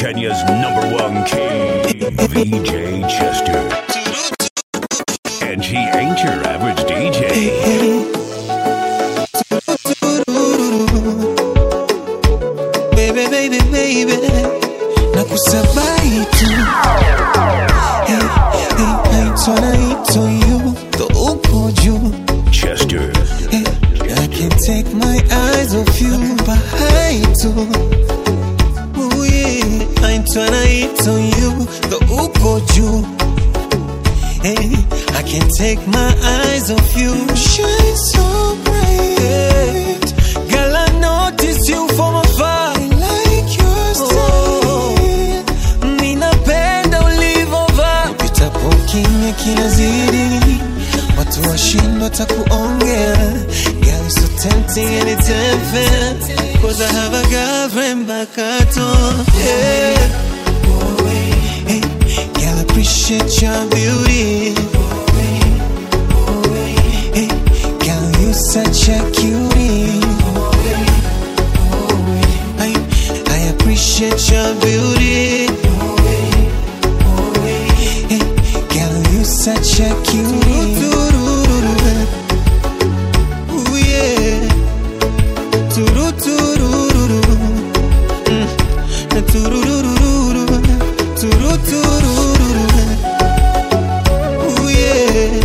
Kenya's number one king, VJ Chester. And he ain't your average DJ. baby, baby, baby, nakusabai tu hey, hey, naitwa naitwa you the uko juu Chester. hey, I can't take my eyes off you bahai tu Ooh, yeah. naitwa naitwa you the uko juu Hey, I can't take my eyes off you. Shine so bright. Girl, I notice you from afar. I like your style. Ninapenda ulivovaa. Upitapo kimya kinazidi. Watu washindwa takuongea. Girl, you're so tempting and it's unfair. Cause I have a girlfriend back at home. Yeah. Hey, girl, I appreciate your beauty. Hey, girl, you such a cutie. I, I appreciate your beauty. Hey, girl, you such a cutie. Ooh, yeah. Tururururu. Mm. Na tururururu. Tururururu. Ooh, yeah.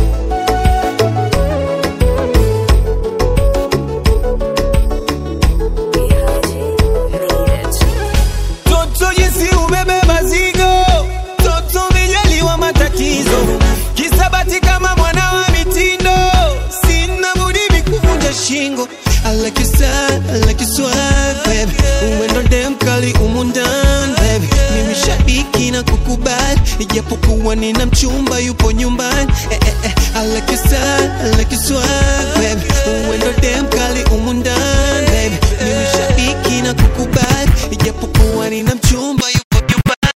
Toto jinsi ubebe mazigo, toto vijaliwa matatizo, kisabati kama mwana wa mitindo, sina budi mikuvunja shingo. I like your style, I like your swag, baby. Uwendo dem kali umu ndani, baby. Mimi shabiki na kukubali, ijapokuwa nina mchumba yupo nyumbani. Eh, eh, eh. I like your style, I like your swag, baby. Uwendo dem kali umu ndani, baby. Mimi shabiki na kukubali, ijapokuwa nina mchumba yupo nyumbani.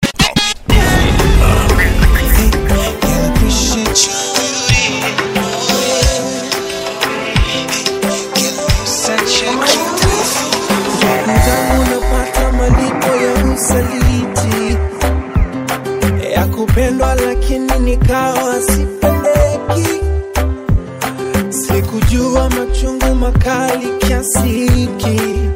Hey, girl, I appreciate your beauty. Such a cute Mzangu napata malipo ya usaliti ya kupendwa, lakini nikawa sipendeki. Sikujua machungu makali kiasi hiki.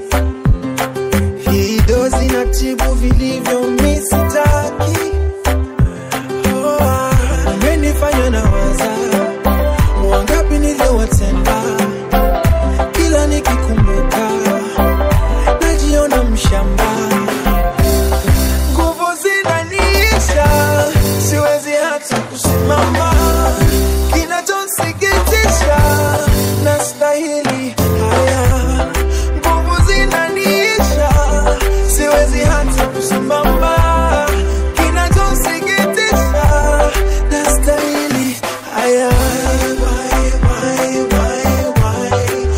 Hii dozi na tibu vilivyo misitaki. Oh, ah, umenifanya na waza wangapi niliowatenda, kila nikikumbuka najiona mshamba, nguvu zinaniisha, siwezi hata kusimama. Kinachosikitisha, nastahili haya, nguvu zinaniisha, siwezi hata kusimama. Kinachosikitisha, nastahili haya. Why, why, why, why?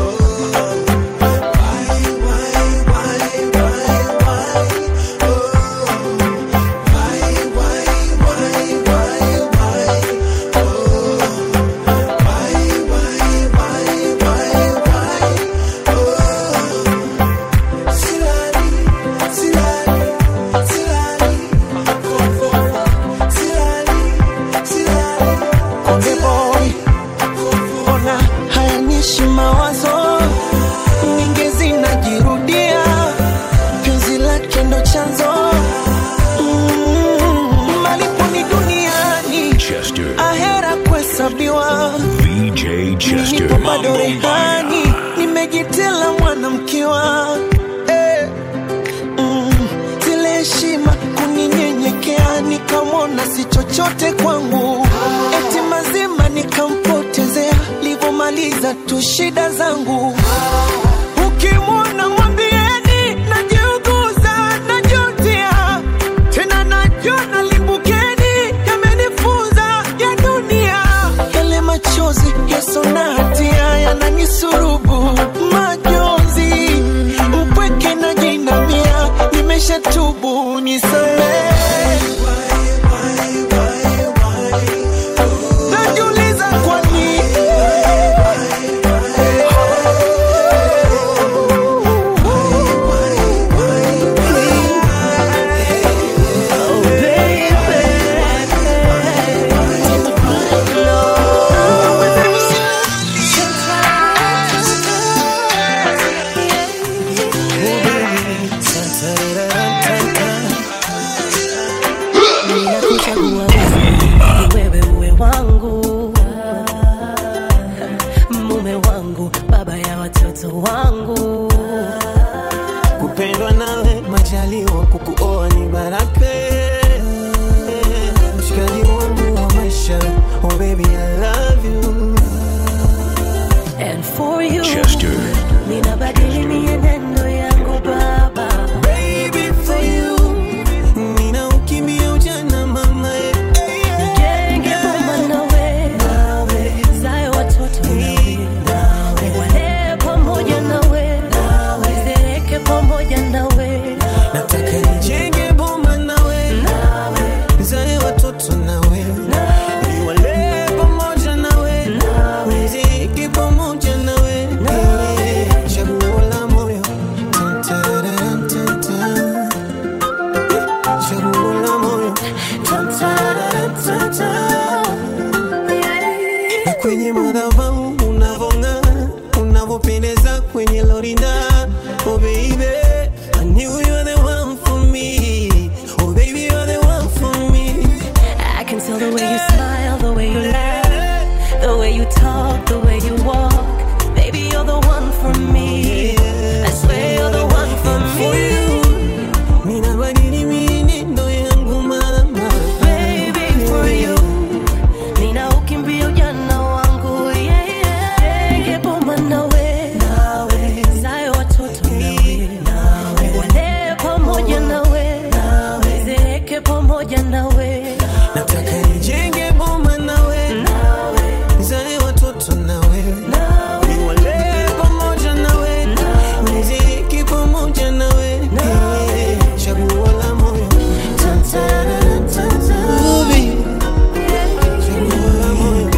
Konde boy, ona hayanishi mawazo nyingi zinajirudia, penzi lake ndo chanzo Mm, malipo ni duniani, Chester. ahera kuhesabiwa. VJ Chester. Nipo bado Mambo rehani, Mbaya. nimejitela mwanamkiwa eh, mm, zile heshima kuninyenyekea, nikamwona si chochote kwangu, eti mazima nikampotezea, livyomaliza tu shida zangu. Ukimwona mwambieni najiuguza, najutia tena, najona limbukeni, yamenifunza ya dunia, yale machozi yaso na hatia yananisurubu majonzi, upweke na jinamia, nimeshatubu nisamehe. Najiuliza kwa nini wa kukuoa ni baraka mshikaji wangu wa maisha oh baby I love you And for you, Chester. ninabadili mienendo yangu baba. baby for you nina ukimbia ujana mama eh. Nijenge boma nawe, zae watoto nawe, niwalee pamoja nawe, nizereke pamoja nawe, nataka nijenge boma nawe nizae watoto nawe niwalee pamoja nawe niziki pamoja nawe chaguo la moyo Tan-tararam-tan-tan. chaguo la moyo na kwenye madhabahu unavong'aa unavopendeza kwenye lorinda oh baby I knew you were the one for me oh baby you're the one for me I can tell the way you smile, the way you laugh, the way you talk, the way you walk. Baby, you're the one for me. I swear you're the one for me. ninabadili mienendo yangu mama Baby, for you. Nina ukimbia ujana wangu, yeah, yeah. Nige boma nawe, zae watoto nawe, walee pamoja nawe, zeeke pamoja nawe, nataka nijenge boma nawe nizae watoto nawe niwalee pamoja nawe niziki pamoja nawe chaguo la moyo Ubi, chaguo la moyo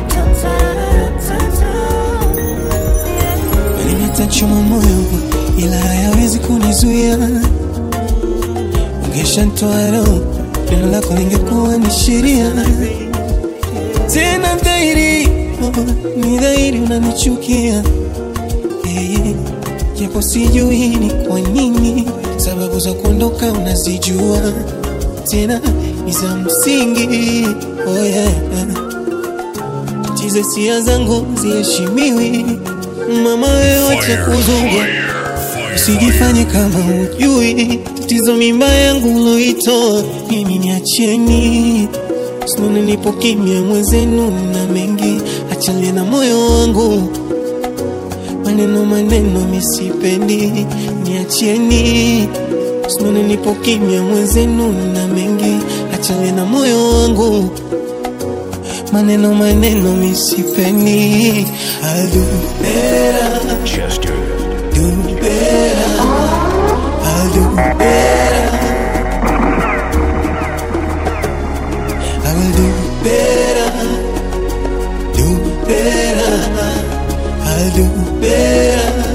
Nimetachoma moyo ila hayawezi kunizuia, ungeshanitoa roho, neno lako lingekuwa ni sheria. Tena dhahiri, oh, ni dhahiri unanichukia Eh, japo sijui ni kwa nini, sababu za kuondoka unazijua, tena ni za msingi. Oh yeah tize sia zangu ziheshimiwi. Mama wewe wacha kuzungwa, usijifanye kama ujui tatizo mimba yangu uloitoa mimi, niacheni sinone, nipo kimya mwenzenu na mengi, achalie na moyo wangu maneno maneno misipendi, niacheni sinone, nipo kimya mwenzenu na mengi, achalie na moyo wangu maneno maneno misipendi I'll do better, Chester. do better I'll do better I will do better Do better I'll do better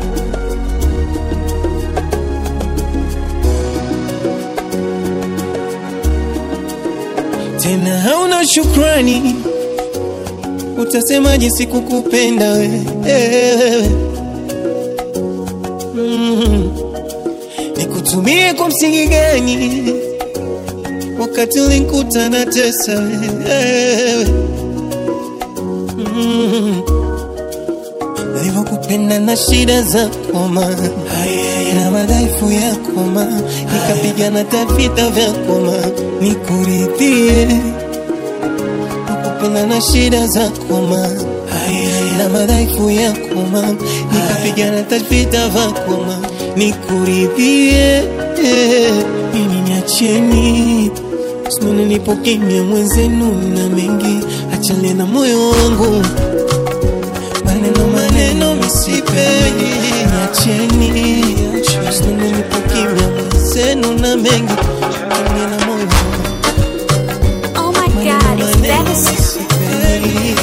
tena hauna shukrani, utasemaje sikukupenda wewe? Mm. Nikutumie kwa msingi gani wakati ulinikuta na tesa wewe? Mm. Nilivyokupenda na shida zako ma na madhaifu yako ma nikapigana tavita vyako ma nikuridhie nakupenda na shida zako ma na madhaifu yako ma nikapigana tavita vyako ma nikuridhie mimi niacheni sinone nipo kimya mwenzenu na mengi achale na moyo wangu maneno maneno misipendi niacheni sinone nipo kimya mwenzenu na mengi achale na moyo wangu Oh my god, it's devastating.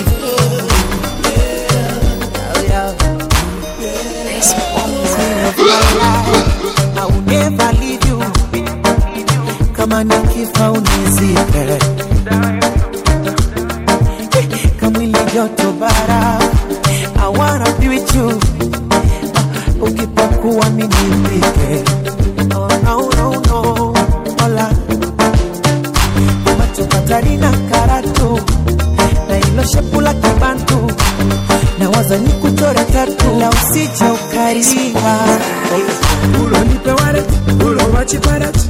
I will never leave you. Kama nikifa unizike, kamwili joto bara. I wanna be with you. Ukipakuwa mimi nipike. Oh no no no, hola. Macho Katarina karatu na ilo shepu la kibantu nawaza nikuchore tatu la usije ukaringa ulo nipe wale ulo wachipare parrot.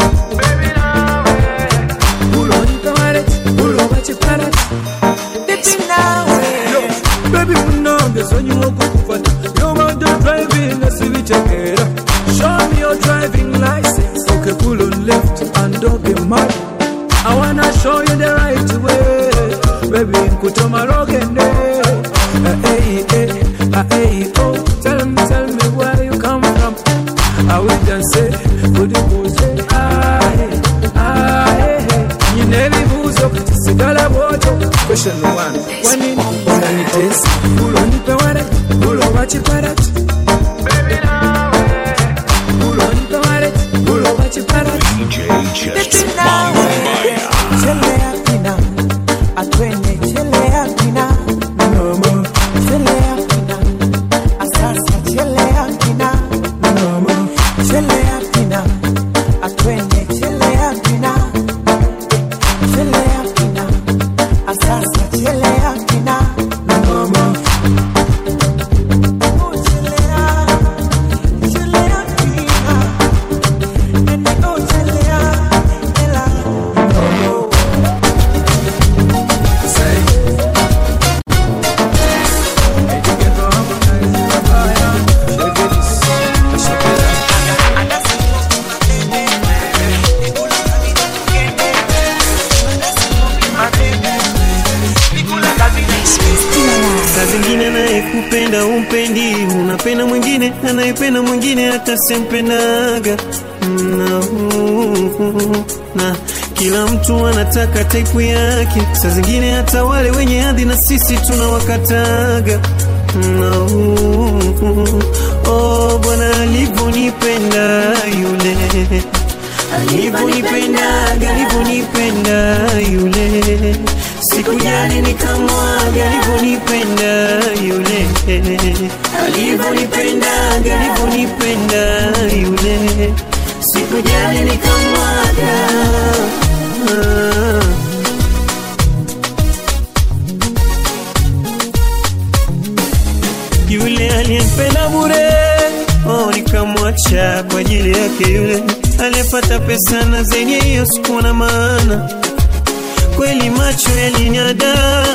Pulo ni parrot, pulo watch a parrot. Baby now, baby unongeza nyuma kukufata. You want to driving na si vichekera. Show me your driving license. Okay, pull on left and don't be mad. I wanna show you the right way. Baby, nkutoma rogende. Uh, hey, hey, uh, hey, oh. Tell me, tell me where you come from. I will just say, good say, ah, hey, ah, hey, hey. You never buzo, sigala bojo. Question one, when in unanitesa, ulo nipe warat, ulo wachi parat. Ulo nipe warat, ulo wachi parat. DJ Chester Mambo Mbaya. Chelea kina, atwenye chelea kina. Mama. Chelea kina, asasa chelea kina. Mama. Chelea kina, atwenye chelea kina. Chelea kina, asasa chelea kina. Mama. Oh, chelea, chelea kina. Nene, oh, chelea, ela. Mama. saa zingine anayekupenda umpendi unapenda mwingine anayependa mwingine hata sempendaga na, na kila mtu anataka taipu yake saa zingine hata wale wenye hadhi na sisi tunawakataga na, oh, bwana alivyonipenda yule alivyonipendaga alivyonipenda yule sikujali nikamwaga alivyonipenda yule alivyonipendaga alivyonipenda yule sikujali nikamwaga ah. yule aliyempenda bure oh, nikamwacha kwa ajili yake yule aliyepata pesa na zenye hiyo sikuwa na maana kweli macho yalinyada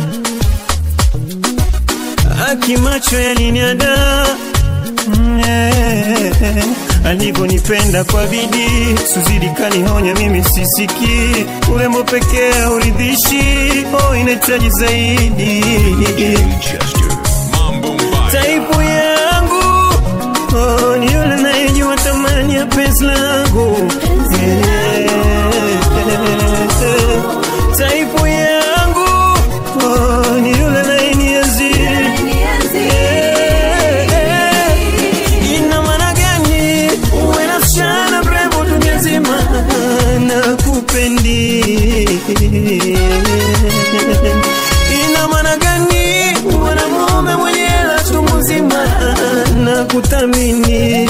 aki macho yalinyada Mm, eh, alivyonipenda kwa bidii suzidi kanihonya mimi sisiki urembo pekee uridhishi oh, inahitaji zaidi DJ Chester Mambo Mbaya. taipu yangu oh, ni yule nayejua thamani ya penzi langu Eh, taipu yangu oh, ni yule nayenienzi Eh, ina maana gani uwe na msichana mrembo dunia nzima na kupendi ina maana gani mwanamume mwenye hela chungu nzima na kuthamini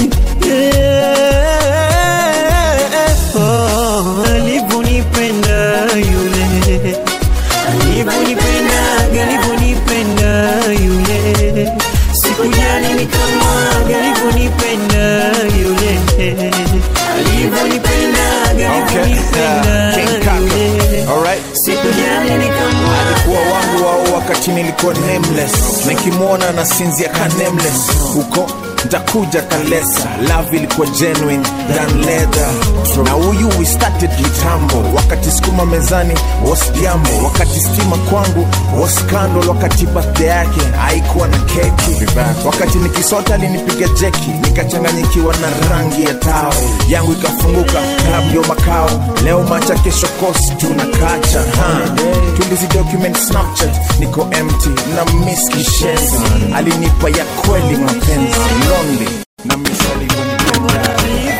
Yeah. Oh, alivyonipenda yule alivyonipendaga alivyonipenda yule sikujali nikamwaga alivyonipenda yule alivyonipendaga alivyonipenda King Kaka. yule Alright. sikujali nikamwaga alikuwa wangu wao wakati nilikuwa nameless nikimwona na sinzia ka nameless huko ntakuja kalesa love ilikuwa genuine than leather na huyu we started kitambo wakati sukuma mezani was jambo wakati stima kwangu was scandal wakati birthday yake haikuwa na keki wakati nikisota alinipiga jeki nikachanganyikiwa na rangi ya tao yangu ikafunguka club ndio makao leo macha kesho kosi tunakacha ha. tulizi document snapchat niko empty na miss kishenzi alinipa ya kweli mapenzi lonely na miss alivyonipenda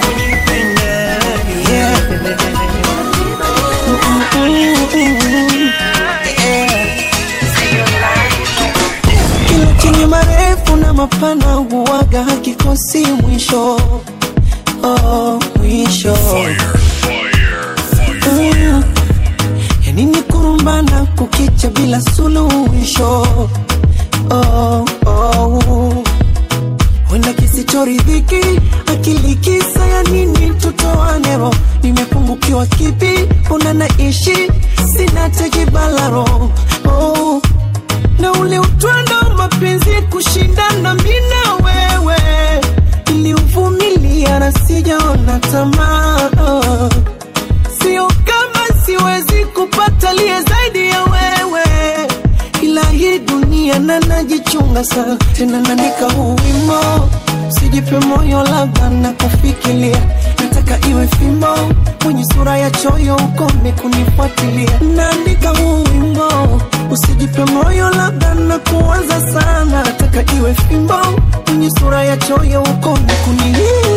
kila chenye marefu na mapana huwaga hakikosi mwisho oh, mwisho Mm. yanini kurumbana kukicha bila suluhisho oh, oh. wenda kisichoridhiki akili kisa ya nini tutoane mana najichunga sana tena naandika huu wimo sijipe moyo labda na kufikiria nataka iwe fimbo mwenye sura ya choyo ukome kunifuatilia naandika huu wimbo usijipe moyo labda na kuwaza sana nataka iwe fimbo mwenye sura ya choyo ukome kuni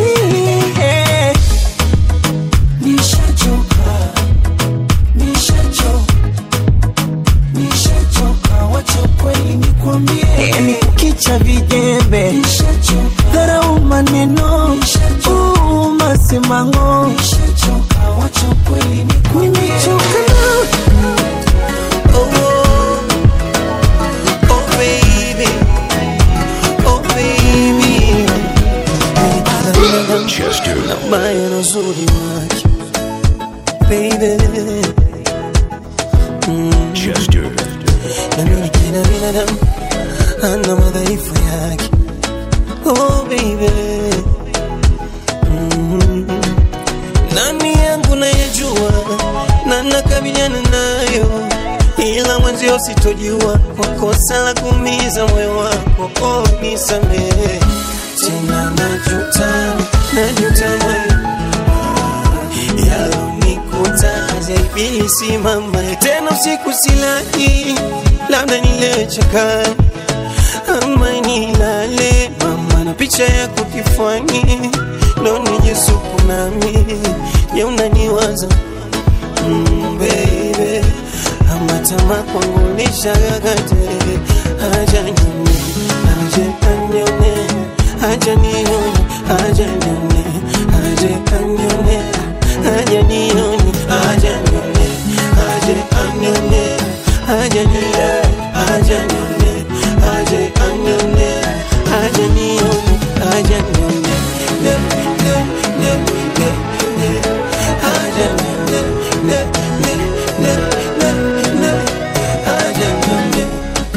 nishachoka nishachoka nishachoka wacha kweli nikwambie yani kukicha vijembe dharau maneno uu, masimango nishachoka wacha kweli nikwambie nimechoka na Oh, oh baby, oh baby. Chester. Maya na uzuri wake baby, Chester. na mimi kila binadamu ana madhaifu yake. Oh baby, mm. nani yangu nayejua na nakabiliana nayo, ila mwenzio sitojua kwa kosa la kuumiza moyo wako. Oh, nisamehe tena, najuta najuta moyo yalonikuta ibilisi mama tena usiku silali labda nilechaka ama nilale mama na picha yako kifani ndo nijisuku nami je unaniwaza mm, baby ama tama kwangu nishagagate haja nyone haja anyone haja nione haja nyone haja anyone haja nione haja nyone haja anyone haja nione haja nyone haja anyone haja nione haja nyone ne ne ne ne ne haja nyone ne ne ne ne ne haja nyone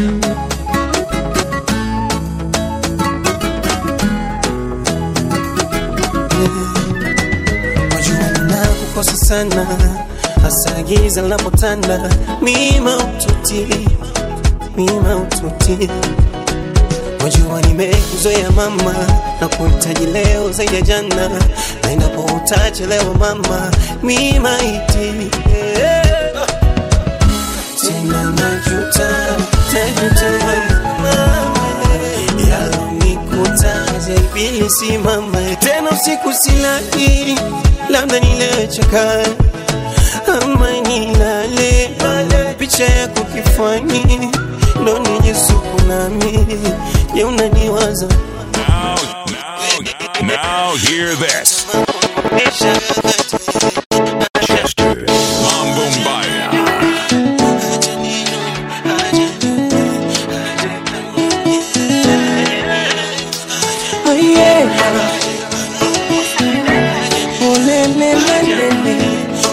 wajua ninakukosa sana hasa giza linapotanda mima ututi mima ututi wajua nimekuzoea mama na kuhitaji leo zaidi ya jana na inapo utachelewa mama mima iti yeah. tena najuta najuta mama yalonikuta ibilisi mama tena usiku silali labda nilechaka ama nilale picha yako kifani ndo nijisuku nami je unaniwaza Now, now, now hear this. Chester. Mambo Mbaya. Oh, yeah. Oh, le, le, le, le, le.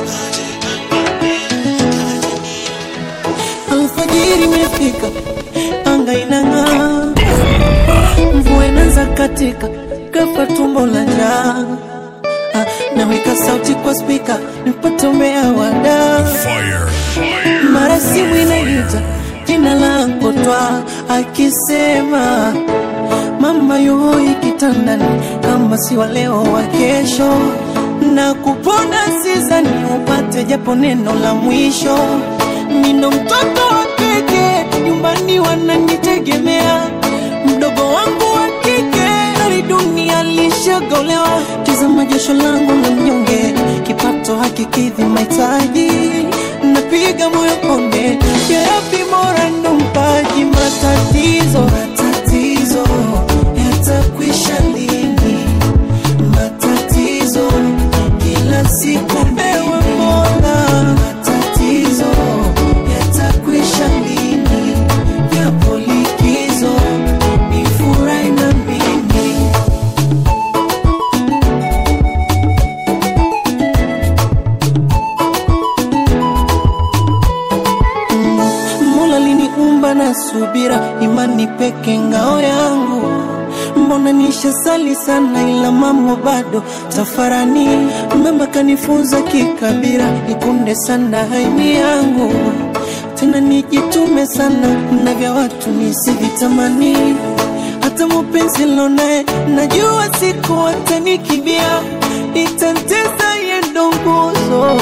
Alfajiri imefika, anga inang'aa, mvua inaanza katika, ghafla tumbo la njaa. Ah, Naweka sauti kwa spika nipate umea wada Fire. Fire. mara simu inaita jina langu twa akisema mama yuhoi kitandani kama si wa leo wa kesho na kupona sizani upate japo neno la mwisho nino mtoto wa keke nyumbani wananitegemea mdogo wangu wa kike ari dunia lishagolewa tizama jasho langu la mnyonge kipato hakikidhi mahitaji napiga moyo konde yarabi mora ndo mpaji matatizo matatizo yatakwisha lini matatizo kila siku ewe mola matatizo yatakwisha lini yapo likizo nifurahi na mimi Mola liniumba na subira, imani peke ngao yangu. naona nishasali sana, ila mambo bado tafarani. Mama kanifunza kikabila, nikunde sana haini yangu tena nijitume sana na vya watu nisivitamani. Hata mupenzi lonaye najua siku atanikibia, itantesa yendo nguzo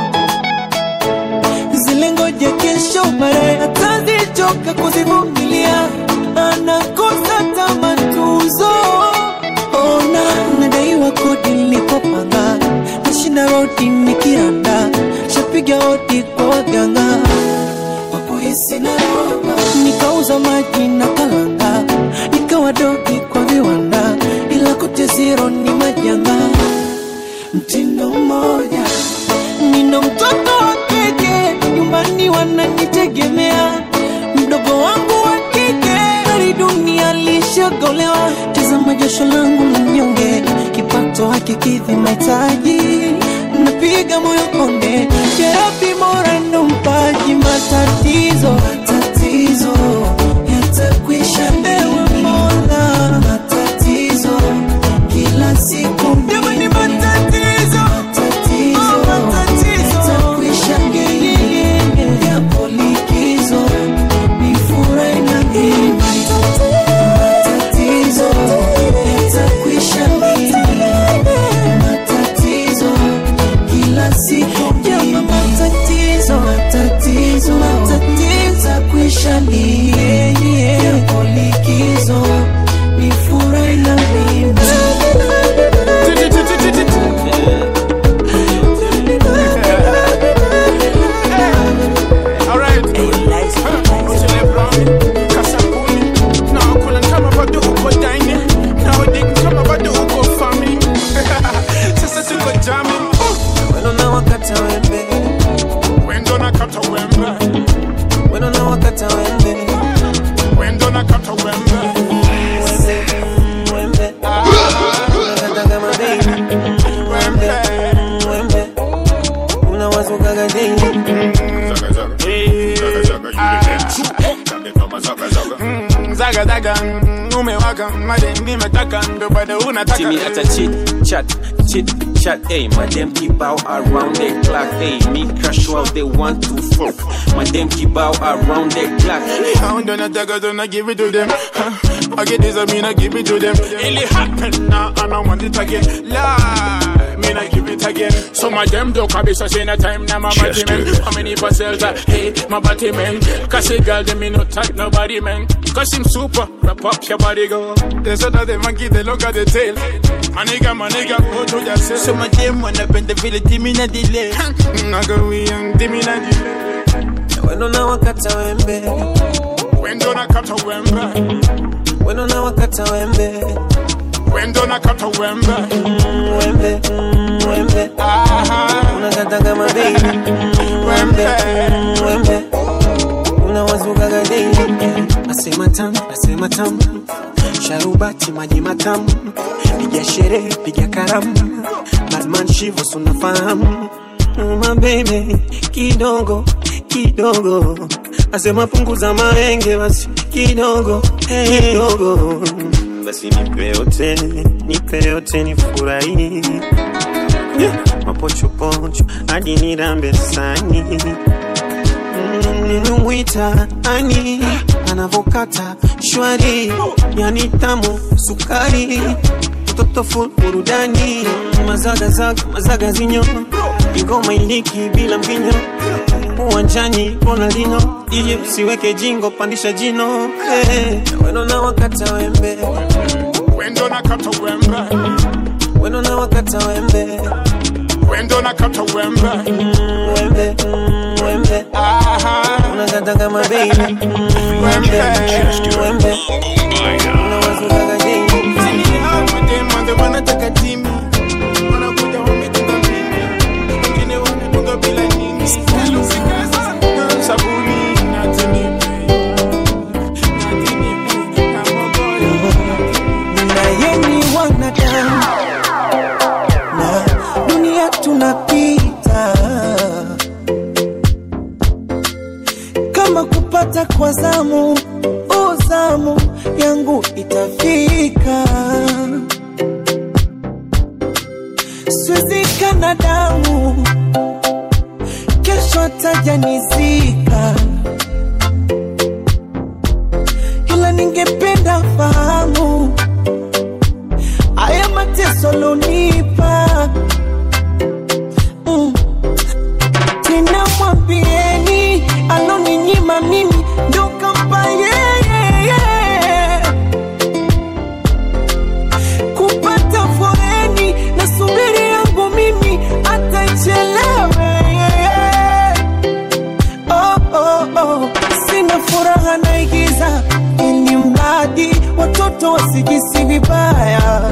zile ngoja kesho baadaye atazichoka kuzivumilia, anakosa tamatuzo. Ona nadaiwa kodi nilipopanga, nashinda rodi nikiranda, shapiga hodi kwa waganga wapohisi na roba, nikauza maji na kalanga, nikawa dogi kwa viwanda, ila kote zero ni majanga, mtindo mmoja nina mtoto wa kike nyumbani wananitegemea, mdogo wangu wa kike hali dunia lishagolewa. Tazama jasho langu la mnyonge, kipato hakikidhi mahitaji, napiga moyo konde, jerabi mora ndo mpaji matatizo matatizo yatakwisha, ewe Mola, matatizo kila siku jamani, matatizo matatizo yatakwisha, yapo likizo ni furahi na mimi matatizo yatakwisha, matatizo kila siku jama, matatizo matatizo matatizo yatakwisha, yapo likizo ni furahi na mimi Alright. Uchele brownie, kasabuni. Na wakula kama bado uko dining. Na wadigi kama bado uko farming. Sasa tuko jamming. Weno na wakata wembe, Wendo na kata wembe. weno na wakata wembe, Wendo na kata wembe. wembe, wembe. Unakata kama baby, wembe, wembe. Unawazukaga daily. Mm, Zaga zaga, mm, umewaka madem nimetaka ndo bado unataka Timmy at a chit chat, chit chat, ayy. My them keep out around the clock, ayy. Me crash while they want to fuck. My them keep out around the clock. Pound on a dagger, don't I give it to them. Huh? I get this, I mean I give it to them. It happen now, and I want it again. Lie, mean I give it again. So my them do kabisa say na time now my body man. How many parcels that hey my body man? Cause a girl them me no touch nobody man. Cause him super, wrap up your body go. There's another monkey, they look at the tail. My nigga, my nigga, go to yourself. So my them wanna bend the village, give me na delay. Nago we young, give me na delay. Weno na wakata wembe, Wendo na kata wembe. weno na wakata wembe, Wendo na kata wembe. wembe, wembe. Aha. Unakata kama baby, wembe, wembe. Unawazukaga daily. Nasema tamu, nasema tamu. Sharubati maji matamu, piga sherehe, piga karamu. Badman Shivo sunafahamu my baby, kidogo kidogo, asema punguza maenge basi kidogo kidogo, basi nipe yote, nipe yote nifurahi yeah. mapochopocho hadi nirambe sani ninamwita ani anavokata shwari yani tamu sukari mtoto full burudani mazagazaga mazaga zinyo ingoma iliki bila mbinyo uwanjani Ronaldinho ili usiweke jingo pandisha jino hey. weno na wakata wembe Wendo na kata wembe. weno na wakata wembe Wendo na kata wembe. wembe wembe Aha. unakata kama baby wembe wembe unawazukaga daily wanataka timi wanakuja wametunga mimi wengine wametunga bila nyingi sabuni natinipi natinipi kamogoyo naye ni wanadamu na dunia tunapita kama kupata kwa zamu uzamu yangu itafika. Siwezi kana damu, kesho atajanizika, ila ningependa fahamu haya mateso lonipa mm. Tena mwambieni aloninyima mimi ndo kampa yeye kupata foreni na subiri yangu mimi atachelewe oh, oh, oh. Sina furaha naigiza ili mradi watoto wasijisi vibaya.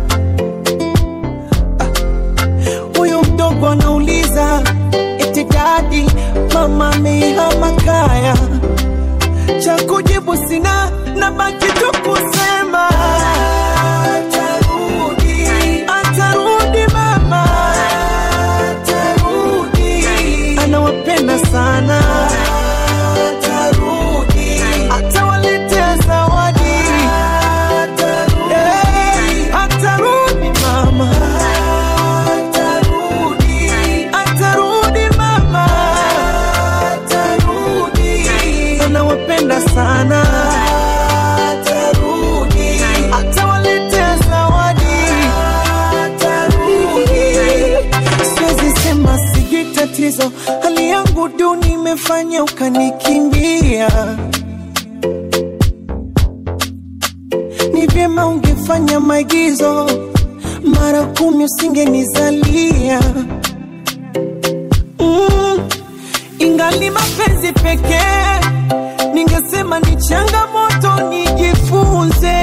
Huyu mdogo anauliza eti dadi, mama amehama kaya. Cha kujibu sina, na baki tu kusema atarudi, atarudi mama, atarudi, anawapenda sana, atarudi, atawaletea zawadi, atarudi, atarudi mama, atarudi, atarudi mama, atarudi, anawapenda sana, atarudi, atawaletea zawadi, atarudi. Siwezi sema sijui tatizo, hali yangu duni imefanya ukanikimbia. Ni vyema ungefanya maigizo mara kumi, usingenizalia mm. Ingali mapenzi pekee, ningesema ni changamoto, nijifunze.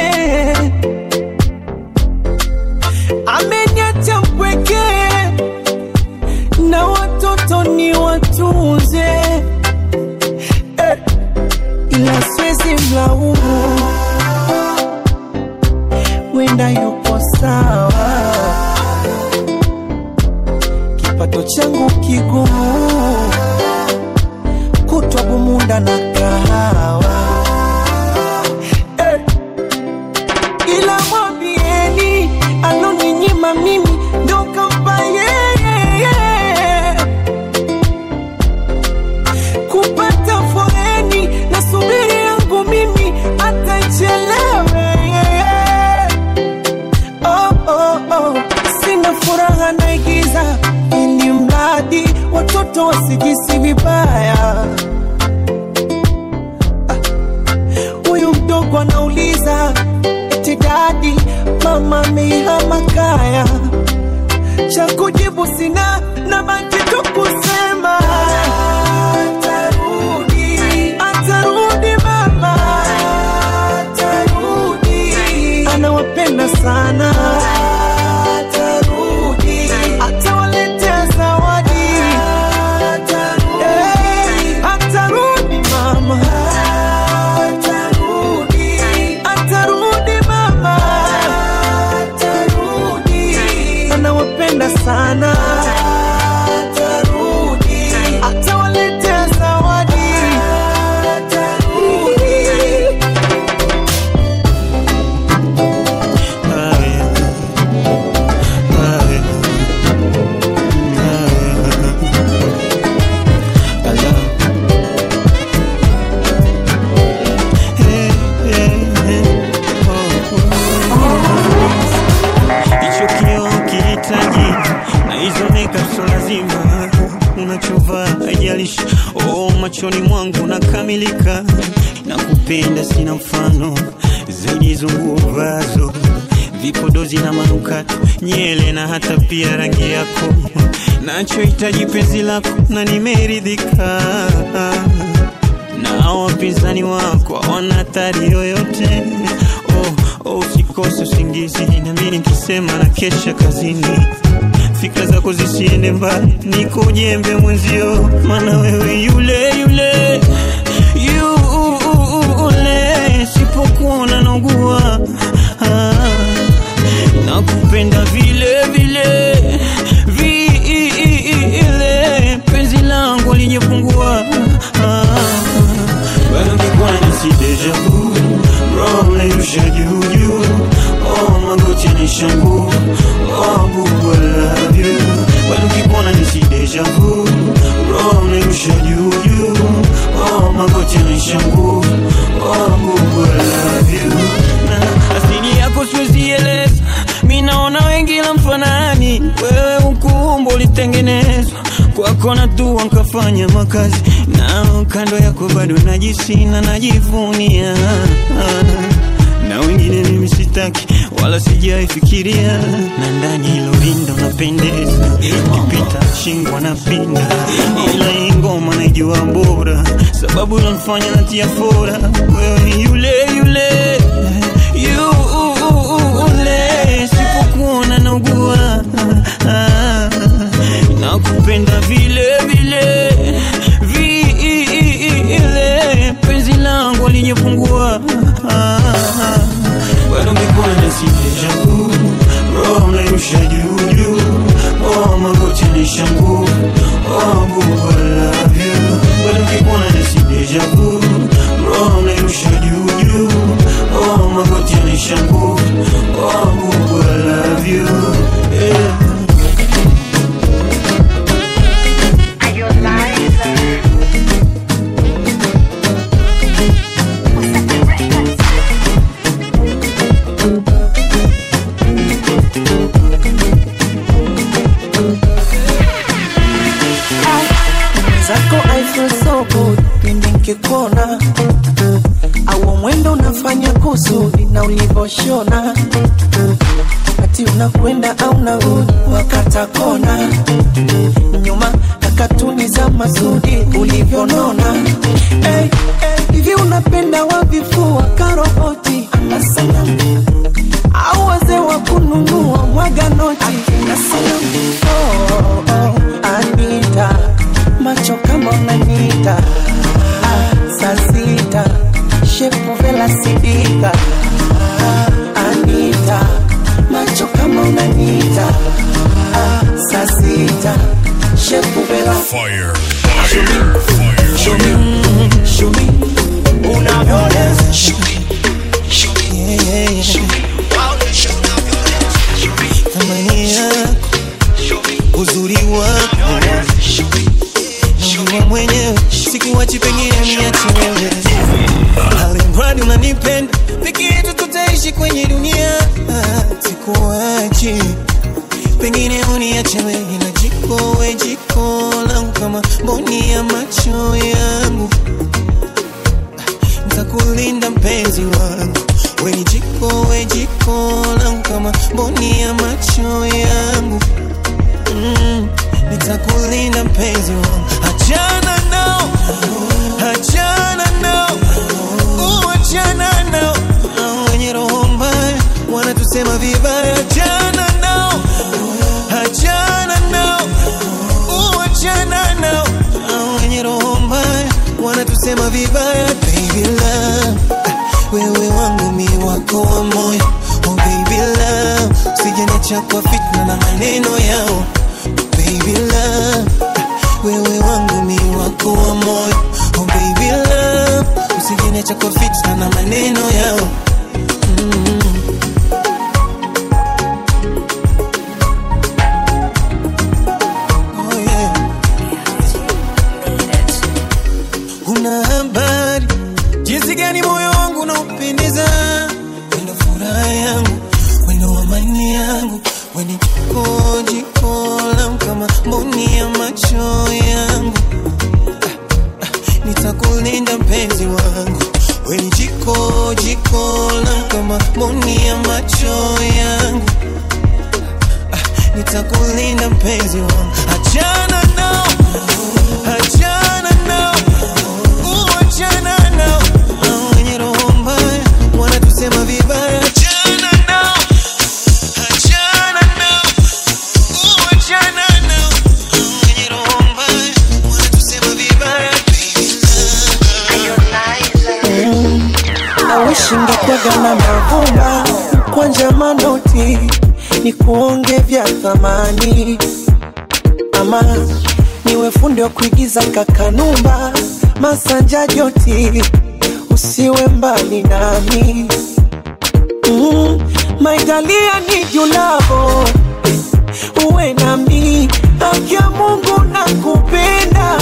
Ameniacha mpweke na watoto ni watunze eh, ila siwezi mlaumu, wenda yupo sawa, kipato changu kigumu, kutwa bumunda na kahawa eh, ila mwambieni aloninyima mimi ndo kampa yeye kupata foreni na subiri yangu mimi atachelewe oh, oh, oh. sina furaha naigiza ili mradi watoto wasijisi vibaya huyu mdogo anauliza eti dadi, mama amehama kaya. Cha kujibu sina, na baki tu kusema atarudi, atarudi mama, atarudi, anawapenda sana, atarudi, atawaletea zawadi, atarudi, atarudi mama, atarudi, atarudi mama, atarudi, anawapenda sana, atarudi, atawaletea zawadi, atarudi. hicho kioo kihitaji na hizo makeup so lazima unachovaa haijalishi oh, machoni mwangu nakamilika na kupenda sina mfano zaidi hizo nguo vazo vipodozi na manukato nyele na hata pia rangi yako nachohitaji penzi lako na nimeridhika na wapinzani wako hawana hatari yoyote oh, oh, usikose usingizi nami nikisema na kesha kazini fikra zako zisiende mbali niko jembe mwenzio maana wewe yule yule yule sipokuona naugua ah, nakupenda vile vile vile penzi langu alijepungua ah, bado kikwani si deja vu Rolling kwako na dua nkafanya makazi nao kando yako bado najisina najivunia na wengine mimi sitaki wala sijaifikiria na ndani hilo rinda unapendeza ukipita shingwa na pinda ila hii ngoma naijua bora sababu unanifanya natia fora wewe ni yule yule yule sipokuona naugua Ah, nakupenda vile vile vile penzi langu alinyepungua bado mikwana sidejavu roho mnairusha juujuu oh, magoti nishangu oh, bubu, I love you bado mikwana sidejavu roho mnairusha juujuu oh, magoti nishangu oh, bubu, I love you yeah. zako I feel so good pindi nkikona au mwendo unafanya kusudi na ulivoshona ati unakwenda au narudi wakata kona nyuma na katuni za masudi ulivyonona hey, hey, hivi unapenda wavifua karoboti ama sanamu au wazee wa kununua mwaga noti na sanamu oh, oh, Anita macho kama unanita ah, saa sita shepu vela sidika ah, Anita macho kama unanita ah, saa sita shepu vela Fire. Show me, show me, unavyoweza. Yeah, yeah, yeah. Thamani yako, uzuri wako, najua mwenyewe, sikuwachi pengine niache wewe, alimradi unanipenda, peke yetu tutaishi kwenye dunia, Ah, sikuwachi pengine uniache wewe na jiko we jiko langu kama mboni ya macho yangu ntakulinda mpenzi wangu we ni jiko we jiko langu kama mboni ya macho yangu mm, nitakulinda mpenzi wangu achana nao achana nao uachana nao Hao wenye roho mbaya wanatusema vibaya achana nao achana nao uachana nao Hao wenye roho mbaya wanatusema vibaya baby love wewe wangu mi wako wa moyo oh baby love usijeniacha kwa fitna na maneno yao baby love wewe wangu mi wako wa moyo oh baby love usijeniacha kwa fitna na maneno yao mm. Oh yeah. Una habari jinsi gani moyo wangu unaupendeza, wendo furaha yangu, wendo amani yangu, weni jiko jiko langu kama mboni ya macho yangu. Ah, ah, Nitakulinda mpenzi wangu, weni jiko jiko langu kama mboni ya macho yangu nitakulinda mpenzi wangu, achana nao, achana nao, uachana nao, Hao wenye roho mbaya wanatusema vibaya, achana nao, achana nao, uachana nao, Hao wenye roho mbaya wanatusema vibaya, awishingekwaga na mavumba kwanja manoti ni kuonge vya thamani ama niwe fundi wa kuigiza kakanumba masanja joti usiwe mbali nami mm, maitalia ni julavo uwe nami haki ya mungu na kupenda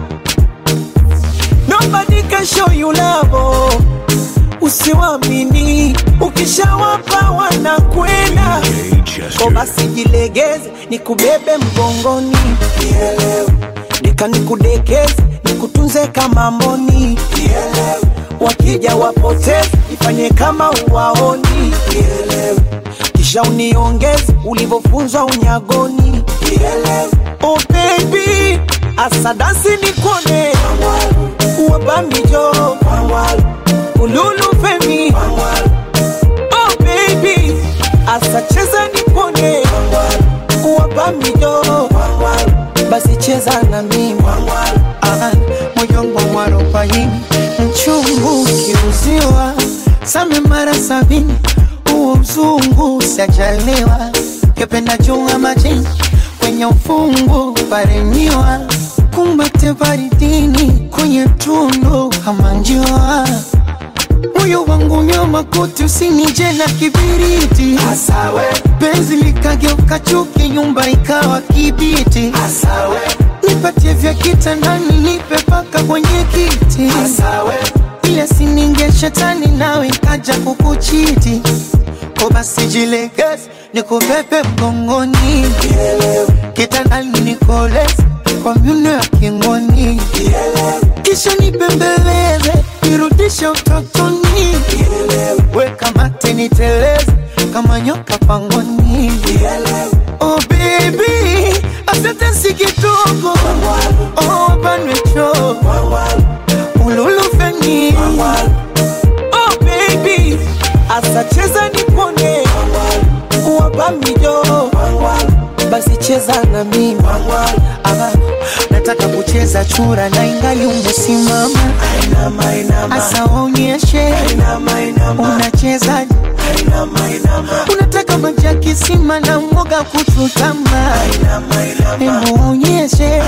nobody can show you love usiwamini ukishawapa wanakwenda DJ ko Chester. basi jilegeze nikubebe mgongoni Nielewe. nataka nikudekeze nikutunze kama mboni wakija wapoteze ifanye kama uwaoni kisha uniongeze ulivyofunzwa unyagoni oh baby asadasi nikone wabamijo ululu femi oh baby asacheza nikone wabamijo basi cheza na mimi Ah, moyongo mwarobaini mchungu kiuziwa same mara sabini huo mzungu sajaliwa kependa chunga majini kwenye ufungu paremiwa kumbate baridini kwenye tundu kama njiwa moyo wangu nyoma kuti usinije na kibiriti Asawe. penzi likageuka chuki nyumba ikawa kibiti Asawe. nipatie vya kitandani nipe paka kwenye kiti Asawe. ile sininge shetani nawe kaja kukuchiti ko basi jilegeze nikubebe mgongoni kitandani nikoleze kwa myuno ya kingoni kisha nibembeleze nirudishe utotoni weka mate niteleze kama nyoka pangoni oh baby asante si kidogo oh banwecho ululufeni oh baby asacheza nipone wabamijo basi cheza na mimi Aha, nataka kucheza chura na ingali umesimama asa waonyeshe unachezaje unataka maji ya kisima na mwoga kuchutama hebu waonyeshe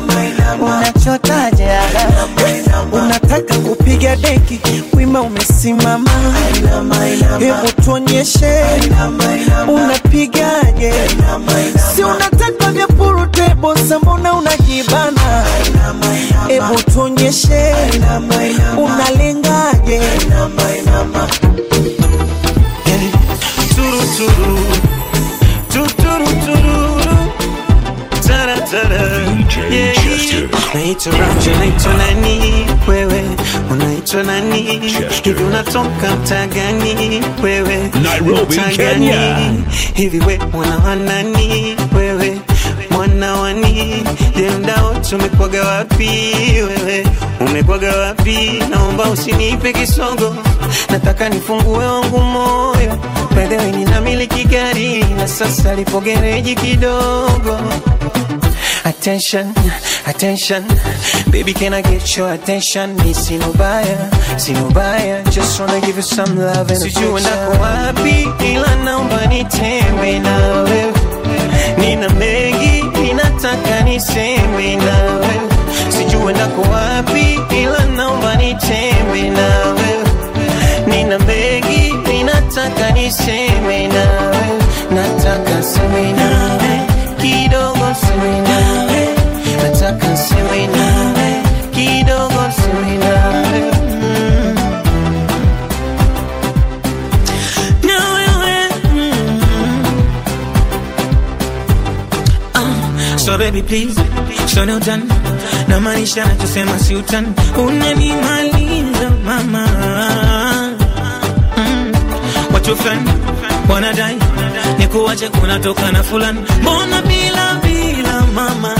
unachotaje unataka kupiga deki wima umesimama hebu tuonyeshe unapigaje si unataka vya purutebo sambona unajibana hebu tuonyeshe unalengaje Turu turu, tuturu tururu, tara tara. DJ Yeah. Chester. Naitwa Ramja, naitwa nani wewe? Unaitwa nani? Chester. Hivi unatoka mtaa gani wewe? Nairobi, Mtaa Kenya. gani? Hivi we mwana wa nani wewe? Mwana wa ni Je, mdao tumekwaga wapi wewe? Umekwaga wapi? Naomba usinipe kisogo, nataka nifungue wangu moyo. By the way, ninamiliki gari na sasa lipo gereji kidogo. Attention, attention, baby, can I get your attention? Me see no buyer, see no buyer, just wanna give you some love and Sijui ndako wapi, ila naomba nitembe na wewe. Nina mengi, ninataka niseme na wewe. Sijui ndako wapi, ila naomba nitembe na wewe. Nina mengi, ninataka niseme na wewe. Nataka seme nawe kidogo seme nawe nataka seme nawe kidogo seme nawe mm. na wewe mm. Ah, so baby please so no done na maanisha nachosema si utani unanimaliza mama mm. watu fulani wanadai ni kuwache kunatoka na fulani mbona bila bila mama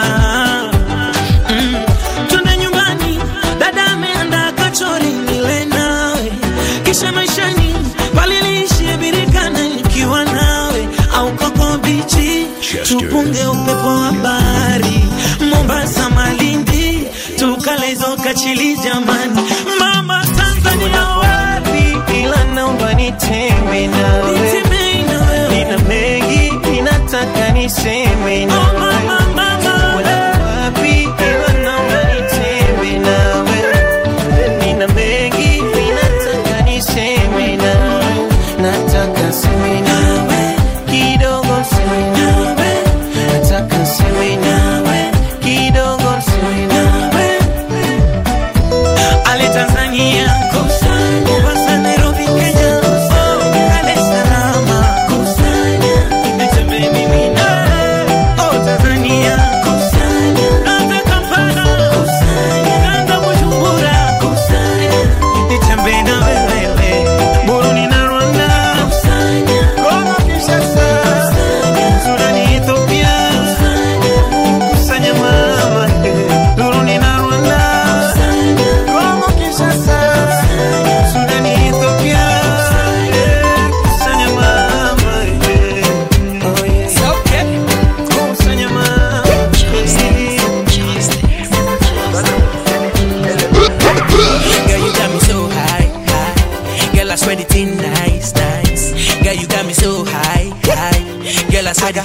mm. twende nyumbani dada ameanda kachori nile nawe kisha maishani paliliishie birikana nikiwa nawe au koko bichi Chester. tupunge upepo wa bahari mombasa malindi tukalezo kachili jamani mama tanzania wapi ila naomba nitembe nawe nina mengi ninataka niseme nawe wapi ila naomba nitembe nawe nina mengi ninataka niseme nawe nataka seme nawe kidogo seme nawe nataka seme nawe kidogo seme nawe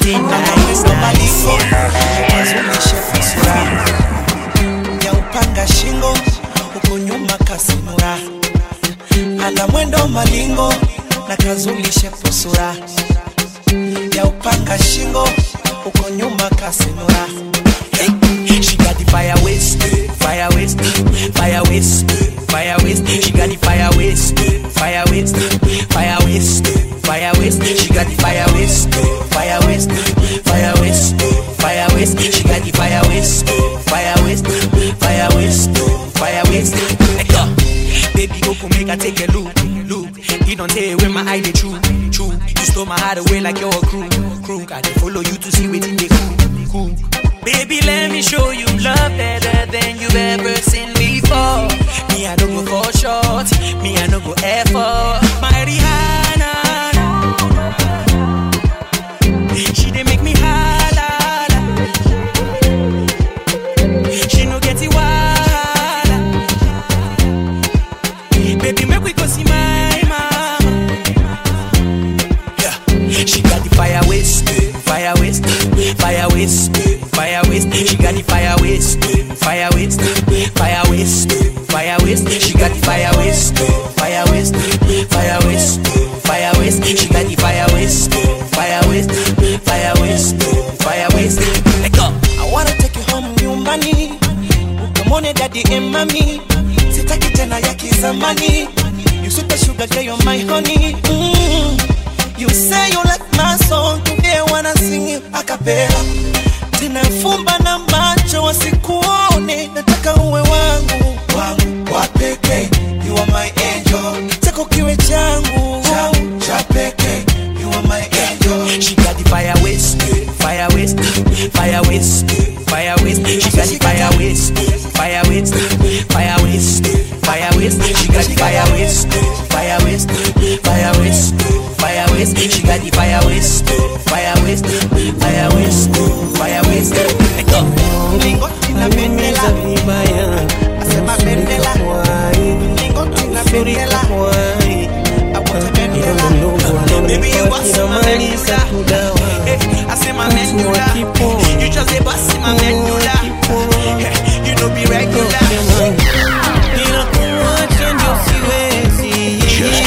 Anamwendo maliko Kazulishe fisura Ya upanga shingo Huko nyuma kasinura Ana mwendo malingo Na kazulishe pusura Ya upanga shingo Huko nyuma kasinura She got the fire waste, fire waste, fire waste, fire waste. She got the fire waste, fire waste, fire waste, fire waste. She got the fire waste, fire waste, fire waste, fire waste. She got the fire waste, fire waste, fire waste, fire waste. Like, uh, Baby, go come make I take a look, look. You don't tell where my eye they true, true. You stole my heart away like you're a crew, crew. I dey follow you to see what they cool, cool. Baby, let me show you love better than you've ever seen before. Me, I don't go for short. Me, I don't go effort. My Rihanna, she dey make me holla. She no get it wahala. Baby, make we go see my mama. Yeah. She got the fire waste, fire waste, fire waste, fire waste. She got the fire waste, fire waste, fire waste, fire waste. She got the fire waste, fire waste, fire waste, fire waste. She got the fire waste, fire waste, fire waste, fire waste. Let go. I wanna take you home nyumbani, ukamwone daddy and mommy. Sitaki tena ya kizamani. You sweet as sugar girl, you're my honey. Mm. You say you like my song, today wanna sing it a cappella. Tena fumba na macho wasikuone, nataka uwe wangu wangu wa pekee. You are my angel, chako kiwe changu changu cha pekee. You are my angel. She got the fire waste, fire waste, fire waste, fire waste. She got the fire waste, fire waste, fire waste, fire waste. She got the fire waste, fire waste, fire waste, fire waste. She got the fire waste, fire waste, fire waste, fire waste. Let go. Mlingoti na bendera vibaya asema bendera Mlingoti na bendera awote bendera Baby you bust my medulla Eh, I say my medulla You just say bust my medulla Eh, You know be regular ila kumwacha ndio siwezi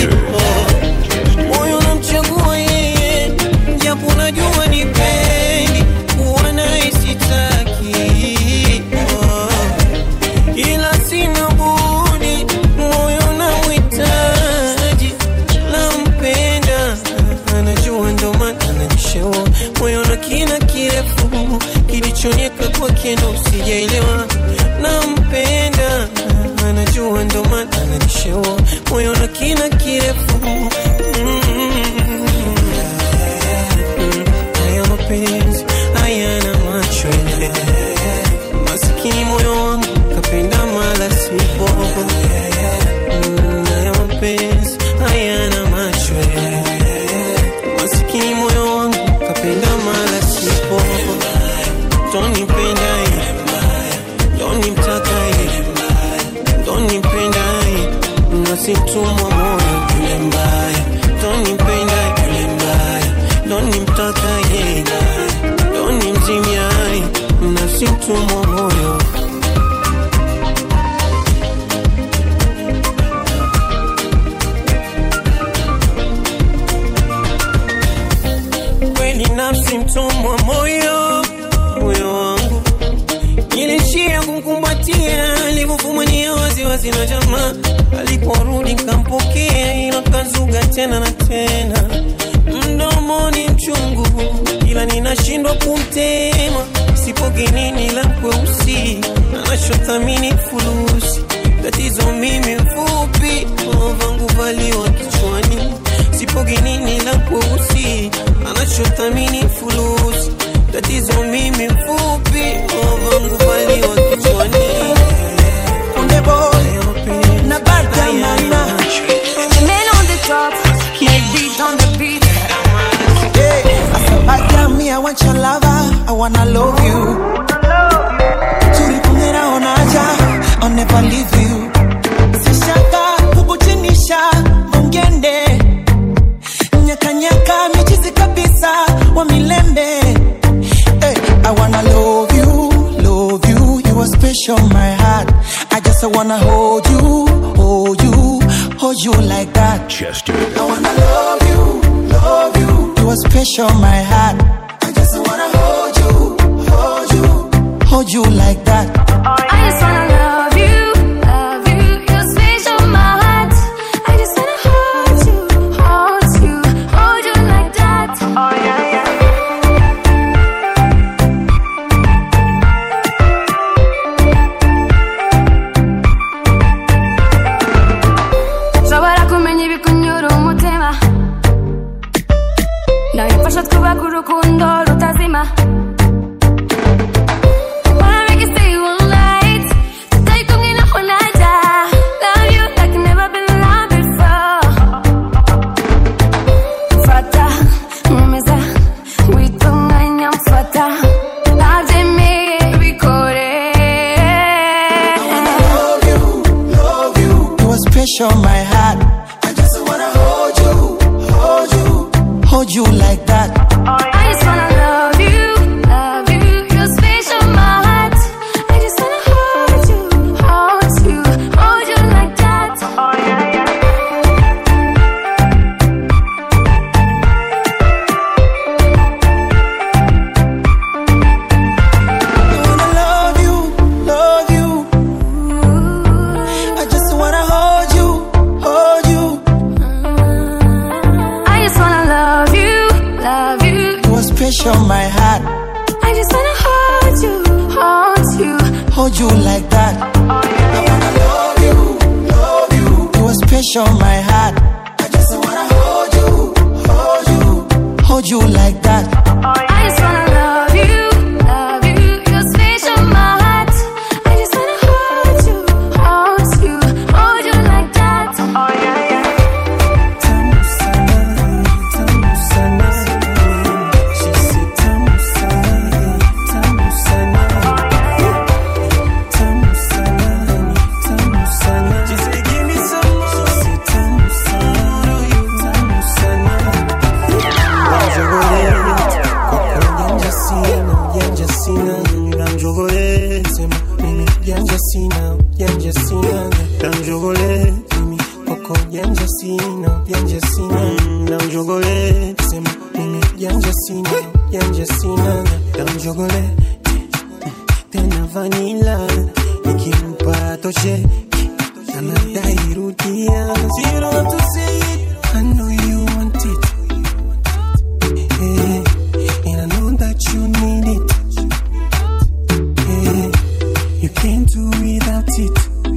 moyo unamchagua yeye japo najua ni pendi kuwa naye sitaki Oh. ila sina budi moyo namhitaji nampenda anajua ndo maana ananishewa moyo na kina kirefu kilichonyeka kwake ndo sijaelewa nampenda anajua ndo maana ananishewa moyo na kina kirefu Mm. haya mapenzi hayana macho masikini moyo wangu kapenda mala sipo Mm, haya mapenzi hayana macho masikini moyo wangu kapenda mala sipo tonipenda tonimtaka tonipenda nasimtumwa moyo yule mbaya tonipenda yule mbaya tonimtaka tonimzimia nasimtumwa moyo kweli nafsi mtumwa moyo moyo wangu nilishia kumkumbatia alivyofumania waziwazi na jamaa aliporudi nkampokea ila kazuga tena na tena mdomoni mchungu ila ninashindwa kumtema sipogenini la kweusi anachothamini fulusi tatizo mimi mfupi vangu valiwa kichwani sipogenini la kweusi anachothamini fulusi tatizo mimi mfupi vangu valiwa kichwani Kunde boy na bada mama Men on the top, make beat on the beat. Bada me I want your lover I wanna love you Tulipongera onaja I'll never leave you Sishaka kukuchinisha Mungende Nyaka nyaka michizi kabisa Wa milembe special, my heart. I just wanna hold you, hold you, hold you like that. Chester. I wanna love you, love you. You are special, my heart. I just wanna hold you, hold you, hold you like that. I just wanna love you, love you. You're special, my heart. I just wanna hold you, hold you, hold you like that. Oh yeah, yeah. nshobora kumenya ibikunyura umutima nabifasha twubaka urukundo rutazima Wanna make it stay all night. Tutari kumwe naho najya. Love you like never been loved before. Fata, nkomeza, wita umwanya mfata. Nabyemeye, bikore. Love you, love you. You are special, my heart. I just wanna hold you, hold you, hold you like that. I just wanna love you, love you. You're special, my heart. I just wanna hold you, hold you, hold you like that. Oh yeah, yeah. I wanna love you, love you. I just wanna hold you, hold you. I just wanna love you, love you. You are special, my heart. I just wanna hold you, hold you. Hold you like that. I wanna love you, love you. You are special, my heart. I just wanna hold you, hold you, hold you like that. I just wanna love you, love you. You're special, my heart. I just wanna hold you, hold you, hold you like that. Oh yeah, yeah. Tamu sana, tamu sana. She said tamu sana, tamu sana. Tamu sana, tamu sana. She said give me some more. She said tamu sana, tamu sana. Namjogole, sema mimi janja sina, janja sina. Namjogole, mimi kwako janja sina, janja sina. Namjogole, sema mimi janja sina, janja sina. Namjogole, tena vanila, nikimpa toshe, anadai rudia. So you don't have to say it, I know you want it. Yeah, and I know that you need it. Yeah, you can't do without it.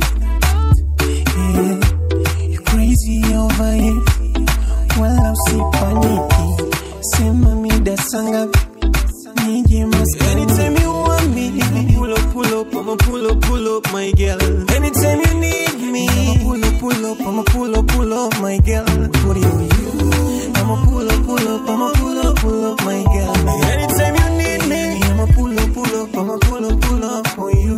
Yeah, you're crazy over it. Wala usipaniki, sema mida sanga nije maskani. Anytime you want me, pull up, pull up, I'ma pull up, pull up, my girl. Anytime you need me, I'ma pull up, pull up, I'ma pull up, pull up, my girl. Put it on you. I'ma pull up, pull up, I'ma pull up, pull up, my girl. Anytime you need me, I'ma pull up, pull up, I'ma pull up, pull up on you.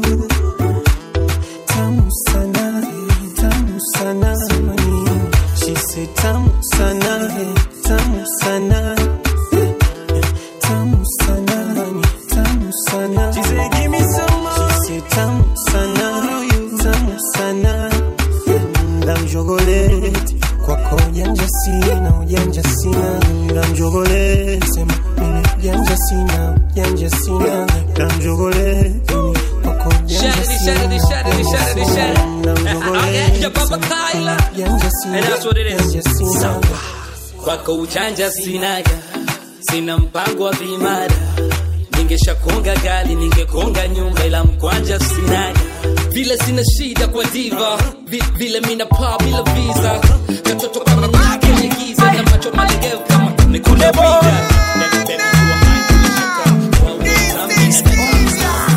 Tamu sana, tamu sana, she said tamu sana, tamu sana. Tamu sana, tamu sana. She said, give me some more. She said, tamu sana, tamu sana. Ndamjogoleti kwako ujanja sina, ujanja sina. Ndamjogoleti sema mimi ujanja sina, ujanja sina. Ndamjogoleti mimi kwako ujanja Shattered, sina, shattered, shattered, ujanja shattered, sina. shattered. Ndamjogoleti Yeah, Papa sema Kyla. ujanja sina, And that's what it is. ujanja sina. Sawa. kwako ujanja sinaga sina mpango wa vimada ningeshakonga gali ningekonga nyumba ila mkwanja sinaga vile sina shida kwa diva Vi, vile mina paa bila visa katoto kama nyaka kwenye giza na macho malegevu kama nikuna vida Baby, baby, you are mine, nilishaka. Wow, something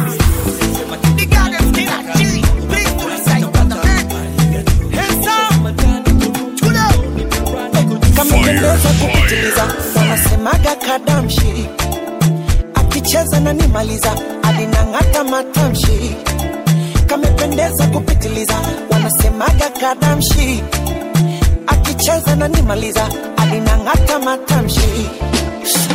kamependeza kupitiliza wanasemaga kadamshi akicheza na nimaliza alinang'ata matamshi kamependeza kupitiliza wanasemaga kadamshi akicheza na nimaliza alinang'ata matamshi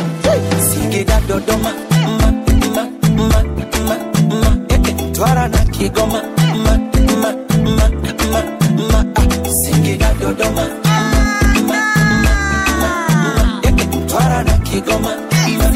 singida dodoma ma, ma, ma, ma, ma, eh, eh, twara na Kigoma, ma, ma, ma, ma, ma, ah, Singida, Dodoma, ma, ma, ma, ma, eh, eh, Mtwara na Kigoma, ma,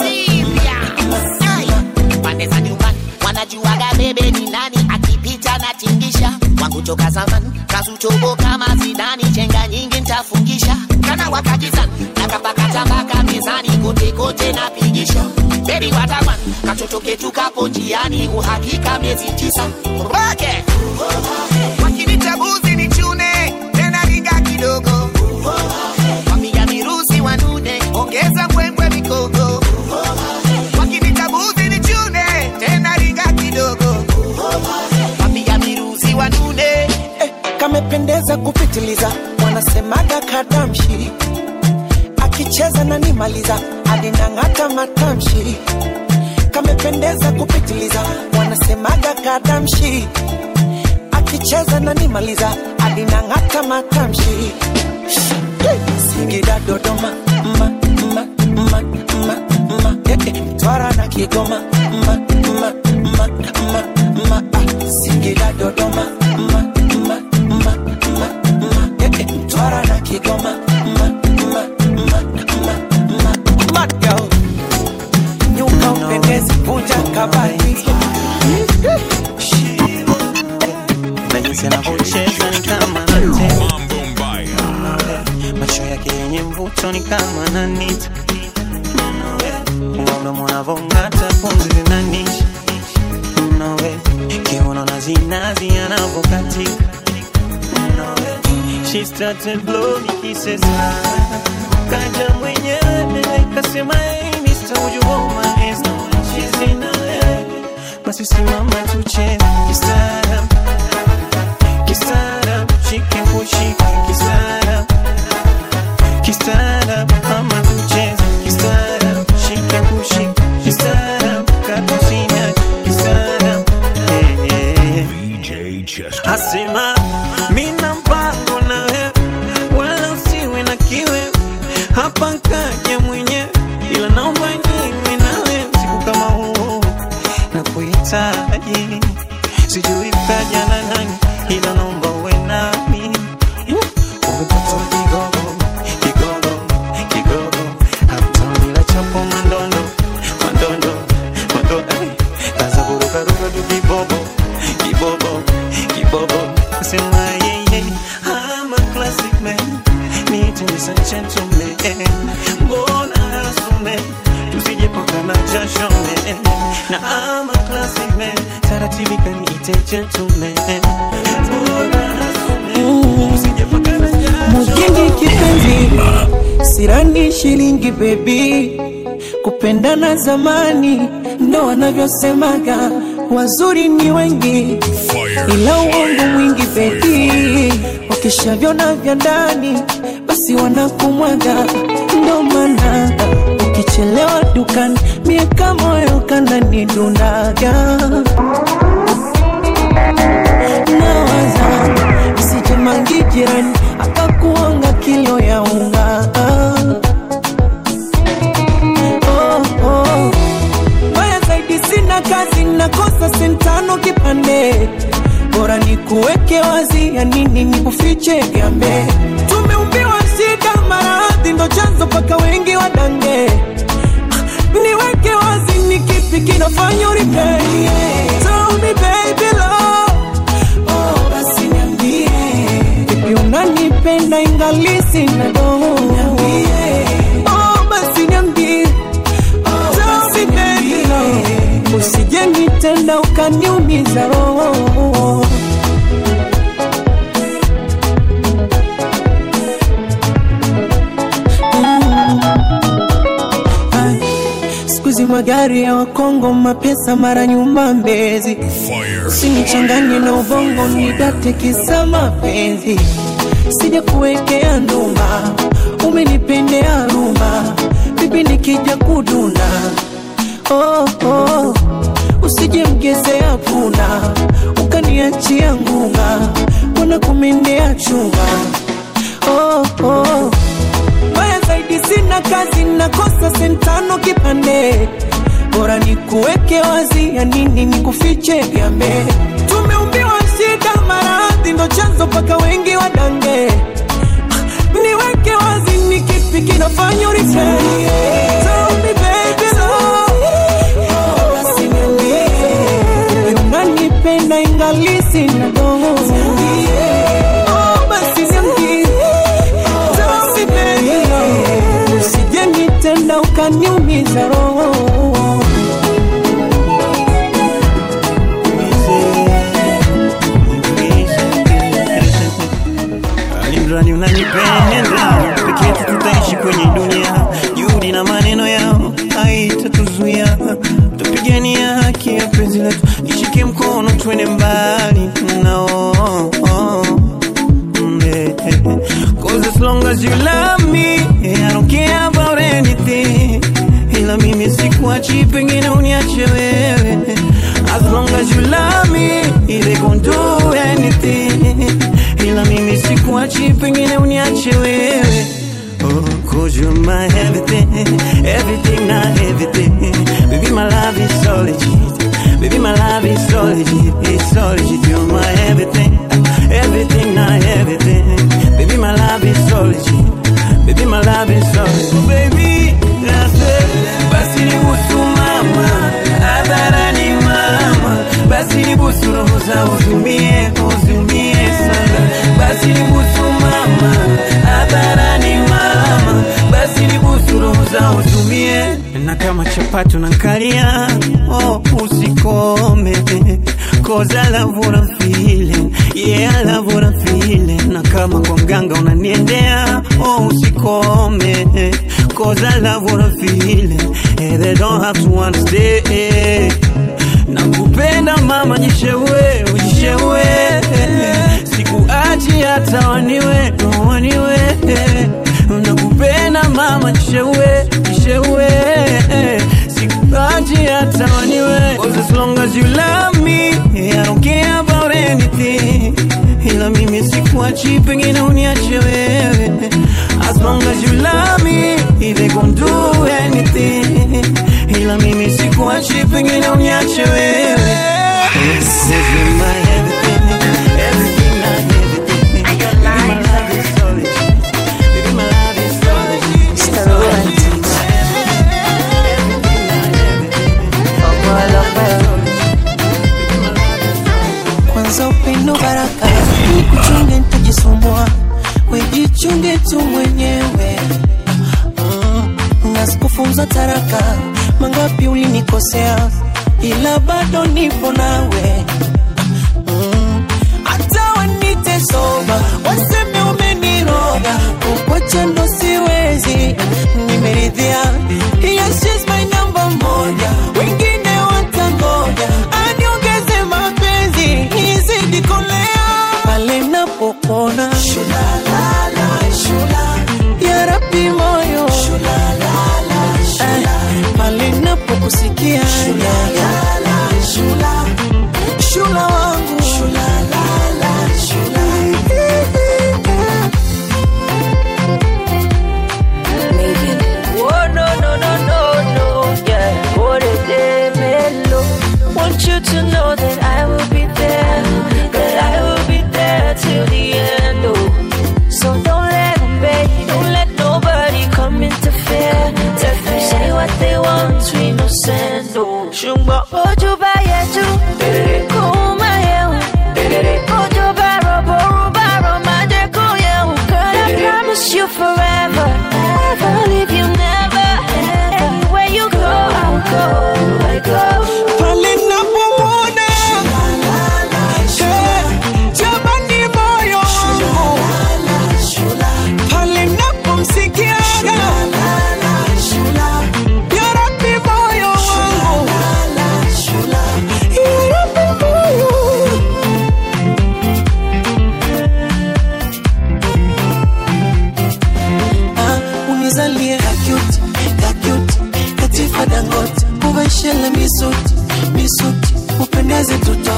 pande za nyumbani wanajuaga bebe ni nani akipita na tingisha wangu toka zamani kazutobo kama zidani chenga nyingi ntafungisha kana wakakizani nakapakatabaka mezani kote kote napigisha bebi watakwan katoto ketu kapo njiani uhakika miezi tisa roke wakinitabuzi ni chune tena riga kidogo wapiga mirusi wanune ongeza mbwembwe mikogo wakinitabuzi ni chune tena riga kidogo wapiga mirusi wanune eh, kamependeza kupitiliza, wanasemaga kadamshi, akicheza na nimaliza, alinang'ata matamshi. Kamependeza kupitiliza, wanasemaga kadamshi, akicheza na nimaliza, alinang'ata matamshi. Singida, Dodoma, ma, ma, ma, ma, ma, eh, eh, Mtwara na Kigoma, ma, ma, ma, ma, ma, ah, Singida, Dodoma, ma, ma, ma, ma, ma, eh, eh, Mtwara na Kigoma, ma, ma, ma, ma, ma, mad girl. Nyuka upendezi, vunja kabati. na jinsi anavyocheza ni kama anatema macho yake yenye mvuto ni kama nanita mdomo anavong'ata pumzi zinanisha nawe kiuno na zinazi anavokatika She started blow me kisses kaja mwenyewe kasema hey Mr. would you hold my hands now she's in a basi simama tucheze kistaarabu kistaarabu shike kushika kistaarabu kistaarabu ama tucheze kistaarabu shike kushika kistaarabu katusinya kistaarabu eh, eh. DJ Chester. Asema mina mpango na wewe, wala usiwe na kiwe hapa kaja mwenyewe, ila naomba niwe na wewe siku kama huu na kuhitaji, sijui kaja na nani, ila naomba uwe nami. Umepata kigogo, kigogo, kigogo, hata bila chapo mandondo, mandondo, mandondo, ay, kaza kuruka ruka tu kibobo, kibobo, kibobo. Sema yeah, yeah, I'm a classic man, need to be a gentleman. Mbona asume, tusije pakana jasho man. Na I'm a classic man, taratibu kaniite gentleman. Mbona asume, tusije pakana jasho Mujini kipenzi, sirani shilingi bebi, kupendana zamani ndo wanavyosemaga, wazuri ni wengi ila uongo mwingi bebi, wakishavyona vya ndani basi wanakumwaga, ndo maana ukichelewa dukani miaka moyo kananidundaga nawaza isijemangi jirani akakuanga kilo ya unga oh, oh. Mbaya zaidi sina kazi nakosa sentano kipande bora ni kuweke wazi ya nini ni kufiche gambe tumeumbiwa shida maradhi ndo chanzo paka wengi wadange niweke wazi ni kipi kinafanya uripei Tell me baby love Oh, basi niambie Vipi unanipenda ingali sina doho Niambie Oh, basi niambie Oh, basi baby love Usije nitenda ukaniumiza roho Ai, Siku hizi magari ya Wakongo mapesa mara nyuma Mbezi Usinichanganye na ubongo nidate kisa mapenzi Sija kuwekea ndumba Umenipendea rumba Bibi nikija kuduna oh, oh. Usije mgezea puna Ukaniachia ngunga Mbona kumendea chunga oh, oh. Mbaya zaidi sina kazi nakosa sentano kipande bora nikuweke wazi ya nini nikufiche gambe tumeumbiwa shida maradhi ndo chanzo paka wengi wadange niweke wazi ni kipi kinafanya uripende Tell me baby love basi niambie unanipenda ingali sina doho Oh, basi niambie Tell me baby love usije nitenda ukaniumiza roho alimrani unanipenda peke yetu tutaishi kwenye dunia juhudi na maneno yao haitatuzuia tupigania haki ya penzi letu nishike mkono twende mbali nao Cause as long as you love me I don't care about anything ila mimi sikuachi pengine uniache wewe as long as you love me they gon' do anything ila mimi sikuachi pengine uniache wewe Oh, cause you're my everything, everything, not everything. Baby, my love is solitude. Baby, my love is solitude, it's solitude. You're my everything, everything, not everything. Baby, my love is solitude. Baby, my love is solitude. Baby, that's it. Basi ni busu mama, hadharani mama. Basi ni busu roho za uzumie, uzumie sana. Basi ni busu mama, hadharani mama. Basi ni busu roho za uzumie. Na kama chapati unankalia, oh, usikome. Cause I love what I'm feeling. Yeah, I love what I'm feeling. Na kama kwa mganga unaniendea, oh, usikome. Cause I love what I'm feeling. Yeah, they don't have to understand. Nakupenda mama, jishewe, ujishewe. Sikuachi hata waniwe, waniwe. Nakupenda mama, jishewe, jishewe. Sikuachi hata waniwe. Cause as long as you love me, I don't care about anything. Ila mimi sikuachi, pengine uniache wewe. As long as you love me, they gon' do anything. Ila mimi sikuachi, pengine uniache wewe. Cause you're my everything, everything, not everything. Baby, my love is solitude. Baby, my love is solitude. kwanza upendo baraka nikuchunge nitajisumbua wejichunge tu mwenyewe mm, na sikufunza taraka mangapi ulinikosea ila bado nipo nawe Mm, hata wanite soba waseme umeniroga kukwacha ndo siwezi nimeridhia yes, she's my number moja wengine watangoja aniongeze mapenzi nizidi kolea pale napopona ya rabi moyo Eh, pale napokusikia shula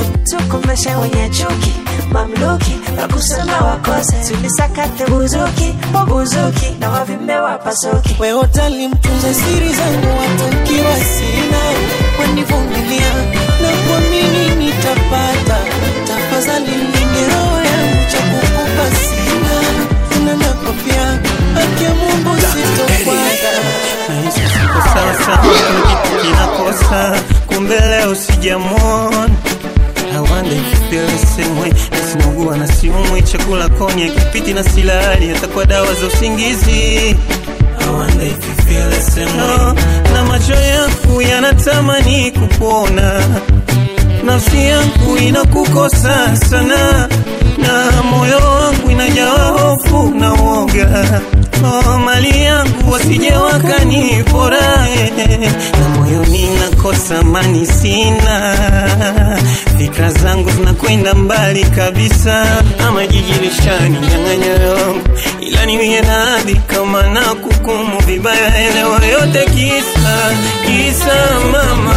tukomeshe wenye chuki mamluki wakusema wakose tulisakate buzuki buzuki na wavimbe wapasuki wewe utali mtunza siri zangu watakiwa sina wanivumilia na kuamini nitapata tafadhali linde roho yangu cha kukupa sina na nakopia haki ya Mungu sitokwata nahisi siko sawa sawa, kuna kitu kinakosa, kumbe leo sijamwona. I wonder if you feel the same way. Nasinugua na siumwi, chakula koni akipiti na silali, hata kwa dawa za usingizi. I wonder if you feel the same way. Na macho yangu yanatamani kukuona, nafsi yangu inakukosa sana, na moyo wangu inajawa hofu na woga. Oh, mali yangu wasije wakanipora, eh, na moyoni nakosa amani sina, fikra zangu zinakwenda mbali kabisa, ama jiji lishaninyang'anya yangu, ila niwie radhi kama na kukumu vibaya, elewa yote kisa kisa mama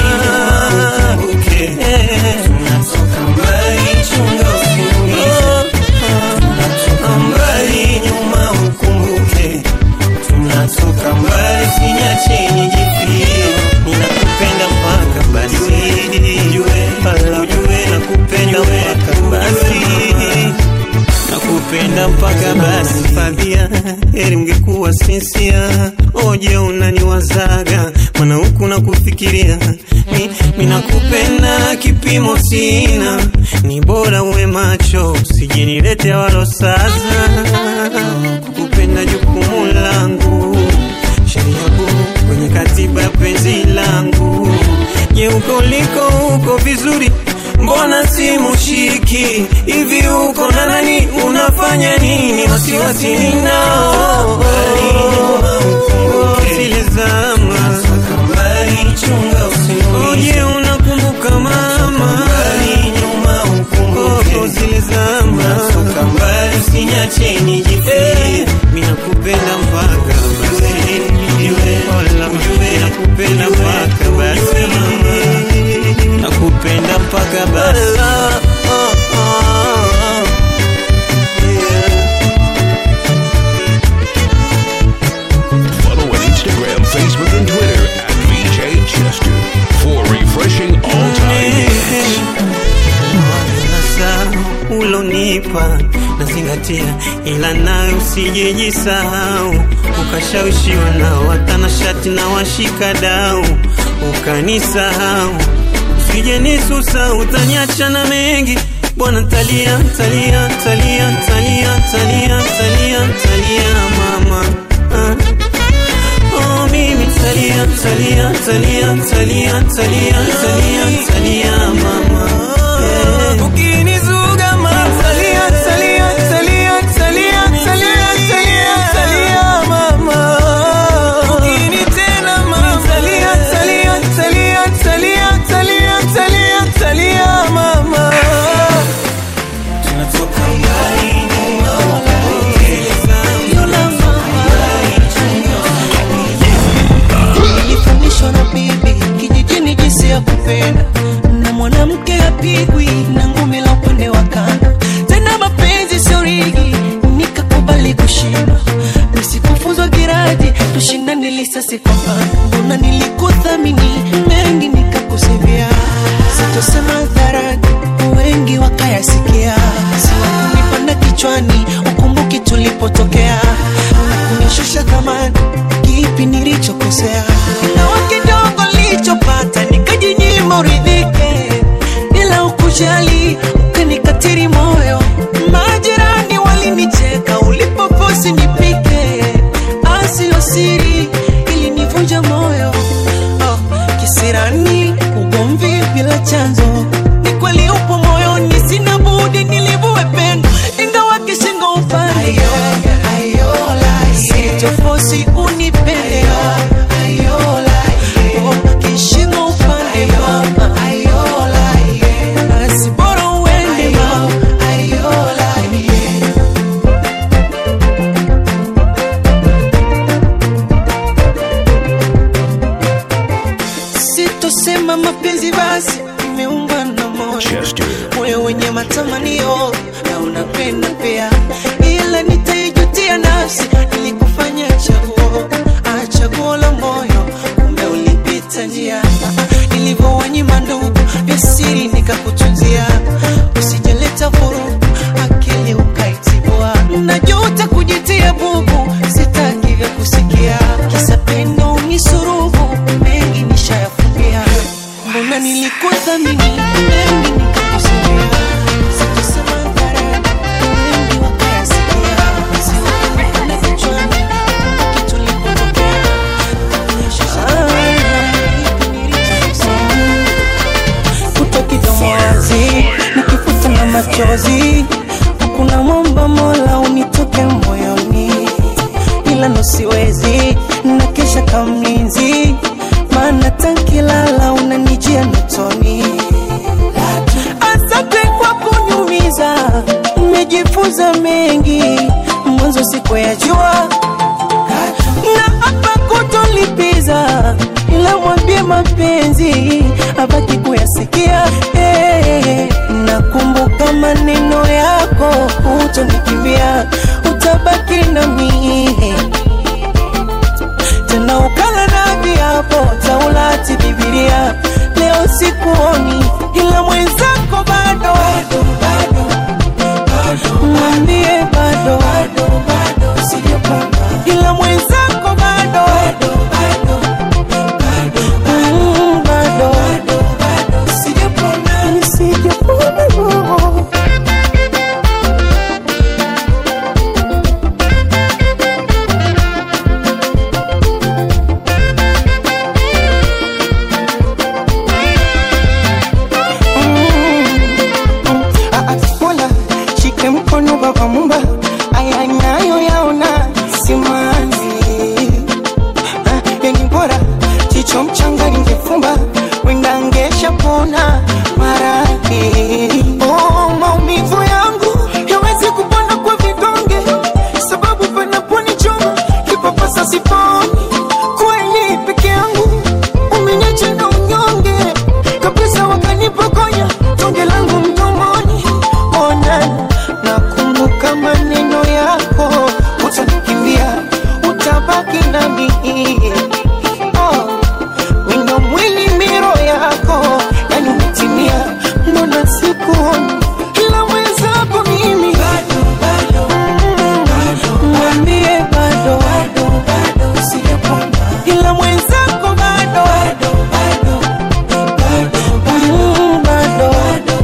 Okay. Tunatoka mbali, chunga usiniumize. Tunatoka mbali, nyuma ukumbuke. Tunatoka mbali, sinyache nijifie. Ninakupenda mpaka basi ujue, wala ujue nakupenda mpaka basi nakupenda mpaka basi fadhia heri ungekuwa sinsia oje unaniwazaga mana huku nakufikiria mi, mi nakupenda kipimo sina ni bora uwe macho usijinilete walosaza kukupenda jukumu langu sheria kuu kwenye katiba ya penzi langu je uko liko uko vizuri mbona simushiki hivi uko na nani unafanya nini wasiwasi ninao zile zama oje unakumbuka mama Oh, zile zama usinyache nijifie mi nakupenda mpaka basi Wala, nakupenda mpaka basi nakupenda mpaka basi Follow on Instagram, Facebook, and Twitter at VJ Chester for refreshing all-time hits. nasa ulonipa nazingatia, ila nayo usijejisahau, ukashawishiwa na watanashati na washika dau, ukanisahau usije nisusa, utaniacha na mengi bwana, talia talia talia talia talia talia talia mama ah. Oh, mimi talia talia talia talia talia talia talia mama yeah. Ukinizuga mama talia talia talia talia talia talia talia mama Ukini tena mama talia talia talia talia talia talia talia mama Tunatoka mbali nilifundishwa na bibi kijijini jinsi ya kupenda na mwanamke apigwi na ngumi la upande wa kando tena mapenzi sio rigi nikakubali kushindwa nisikufunzwa giradi tushindane lisasi kwa pano mbona nilikuthamini mengi nikakusivia sitosema dharani wengi wakayasikia siwakunipanda kichwani ukumbuki tulipotokea na kunishusha thamani kipi nilichokosea ingawa kidogo nilichopata nikajinyima uridhike bila ukujali ukanikatiri moyo majirani walinicheka ulipoposi nipike asio siri ilinivunja moyo oh, kisirani ugomvi bila chanzo ni kweli upo moyoni sina budi nilivue pendo ingawa kishingo upande sitofosi unipende Oh, kishingo upande mama basi bora uwe Chester. moyo wenye matamanio na unapenda pia, ila nitaijutia nafsi nilikufanya chaguo, ah, chaguo la moyo, kumbe ulipita njia nilivyowanyima ndugu vya siri nikakutunzia, usijaleta vurugu akili ukaitibua, najuta kujitia bubu, sitaki vya kusikia, kisa pendo unisurubu, mengi nishayafumbia, mbona nilikuthamini mengi nikakusikia, sitasema hadharani, wengi wakayasikia, siwakumbuka kichwani, kitu likotokea, kuto kidomo wazi nikifuta na machozi hakuna mwamba mola unitoke moyoni ila nosiwezi na kesha kamlinzi maana tankilala unanijia notoni asante kwa kunyumiza nimejifunza mengi mwanzo siku ya jua na hapa kutolipiza ila mwambie mapenzi abaki kuyasikia hey, nakumbuka maneno yako utonikimbia utabaki nami tena ukala na viapo taulati bibilia leo sikuoni ila mwenzako bado mwambie bado ila mwenzako bado Mm, bado sijapona sijapona Mola shike mkono baba mumba, aya nayo yaona simanzi. Ah, Yani bora jicho mchanga ningefumba, wenda ngesha pona maradhi. Oh, maumivu yangu yawezi kupona kwa vidonge, sababu panaponichoma kipapasa siponi. Kweli peke yangu umeniacha na unyonge kabisa, wakanipokonya tonge langu mdomoni. Ona, nakumbuka maneno yako, utanikimbia, utabaki nami. Oh, wino mwili miro yako, yani umetimia, mbona sikuoni ila mwenzako mimi Mm, mwambie bado ila mwenzako bado Mm, bado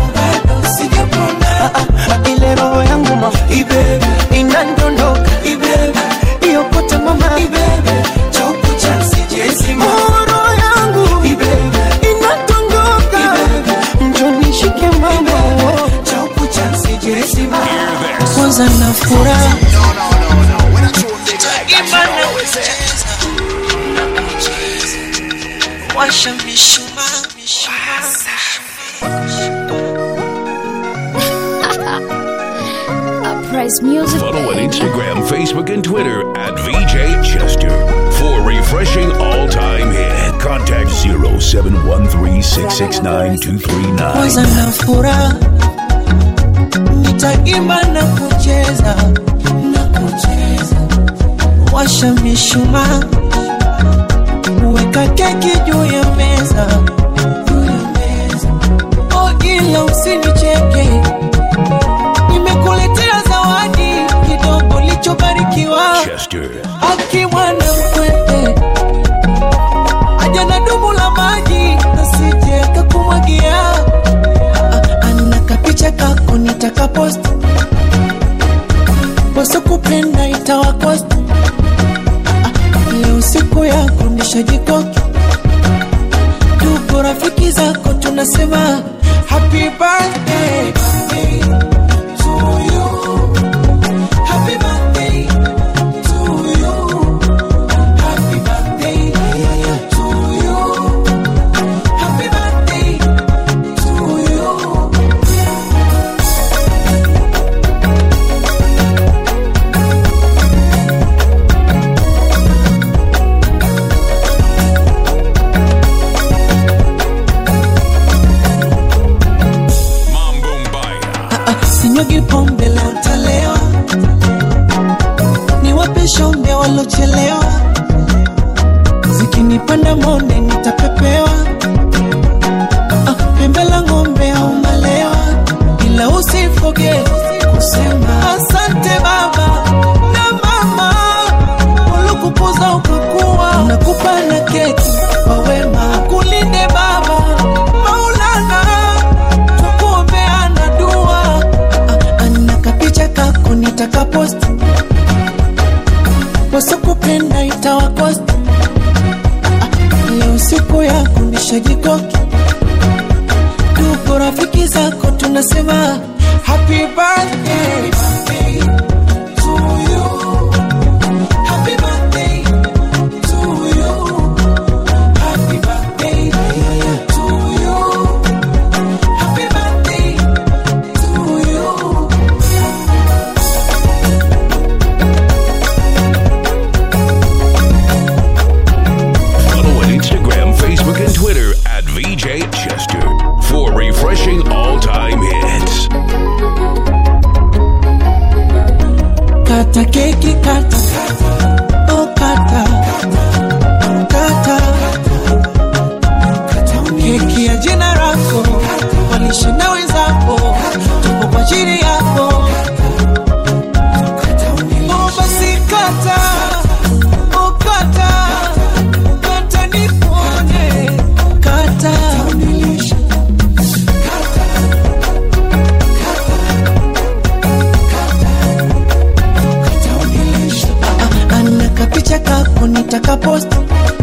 Ah, ah, ile roho yangu ma inandondoka iyokota mama Oh, roho yangu inadondoka njonishike mama kwanza na furaha washa mishumaa Uprise Music. Follow on Instagram, Facebook, and Twitter at VJ Chester. For refreshing all time hit, contact 0713 669 kwanza na furaha nitaimba na kucheza na kucheza washa mishumaa weka keki juu ya meza juu ya meza. oh ila usinicheke nimekuletea zawadi kidogo lichobarikiwa Chester. akimwana mkwete aja na dumu la maji nasije kakumwagia ana kapicha kako nitakapost wasokupenda itawakost leo siku yako nishajikoki tuko rafiki zako tunasema happy birthday sinyugi pombe leo talewa niwape shombe walochelewa zikinipanda monde nitapepewa ah, pembe la ng'ombe au malewa ila usifoge kusema asante baba na mama waliokukuza ukakuwa nakupa na keki kwa wema kulinde baba maulana tukuombeana dua ah, ana kapicha kako nitakaposti wasokupenda itawakosti ah, leo siku yako nishajikoki tuko rafiki zako tunasema happy birthday to you. Happy birthday to you. Happy birthday to you. Happy birthday to you. Follow on Instagram, Facebook, and Twitter at VJ Chester for refreshing all time hits. Kata keki kata Oh kata Kata Keki ya jina lako Walishe na wenzako Tupo kwa ajili yako Oh basi kata Oh kata Kata nipone Kata ana kapicha kako nitakaposti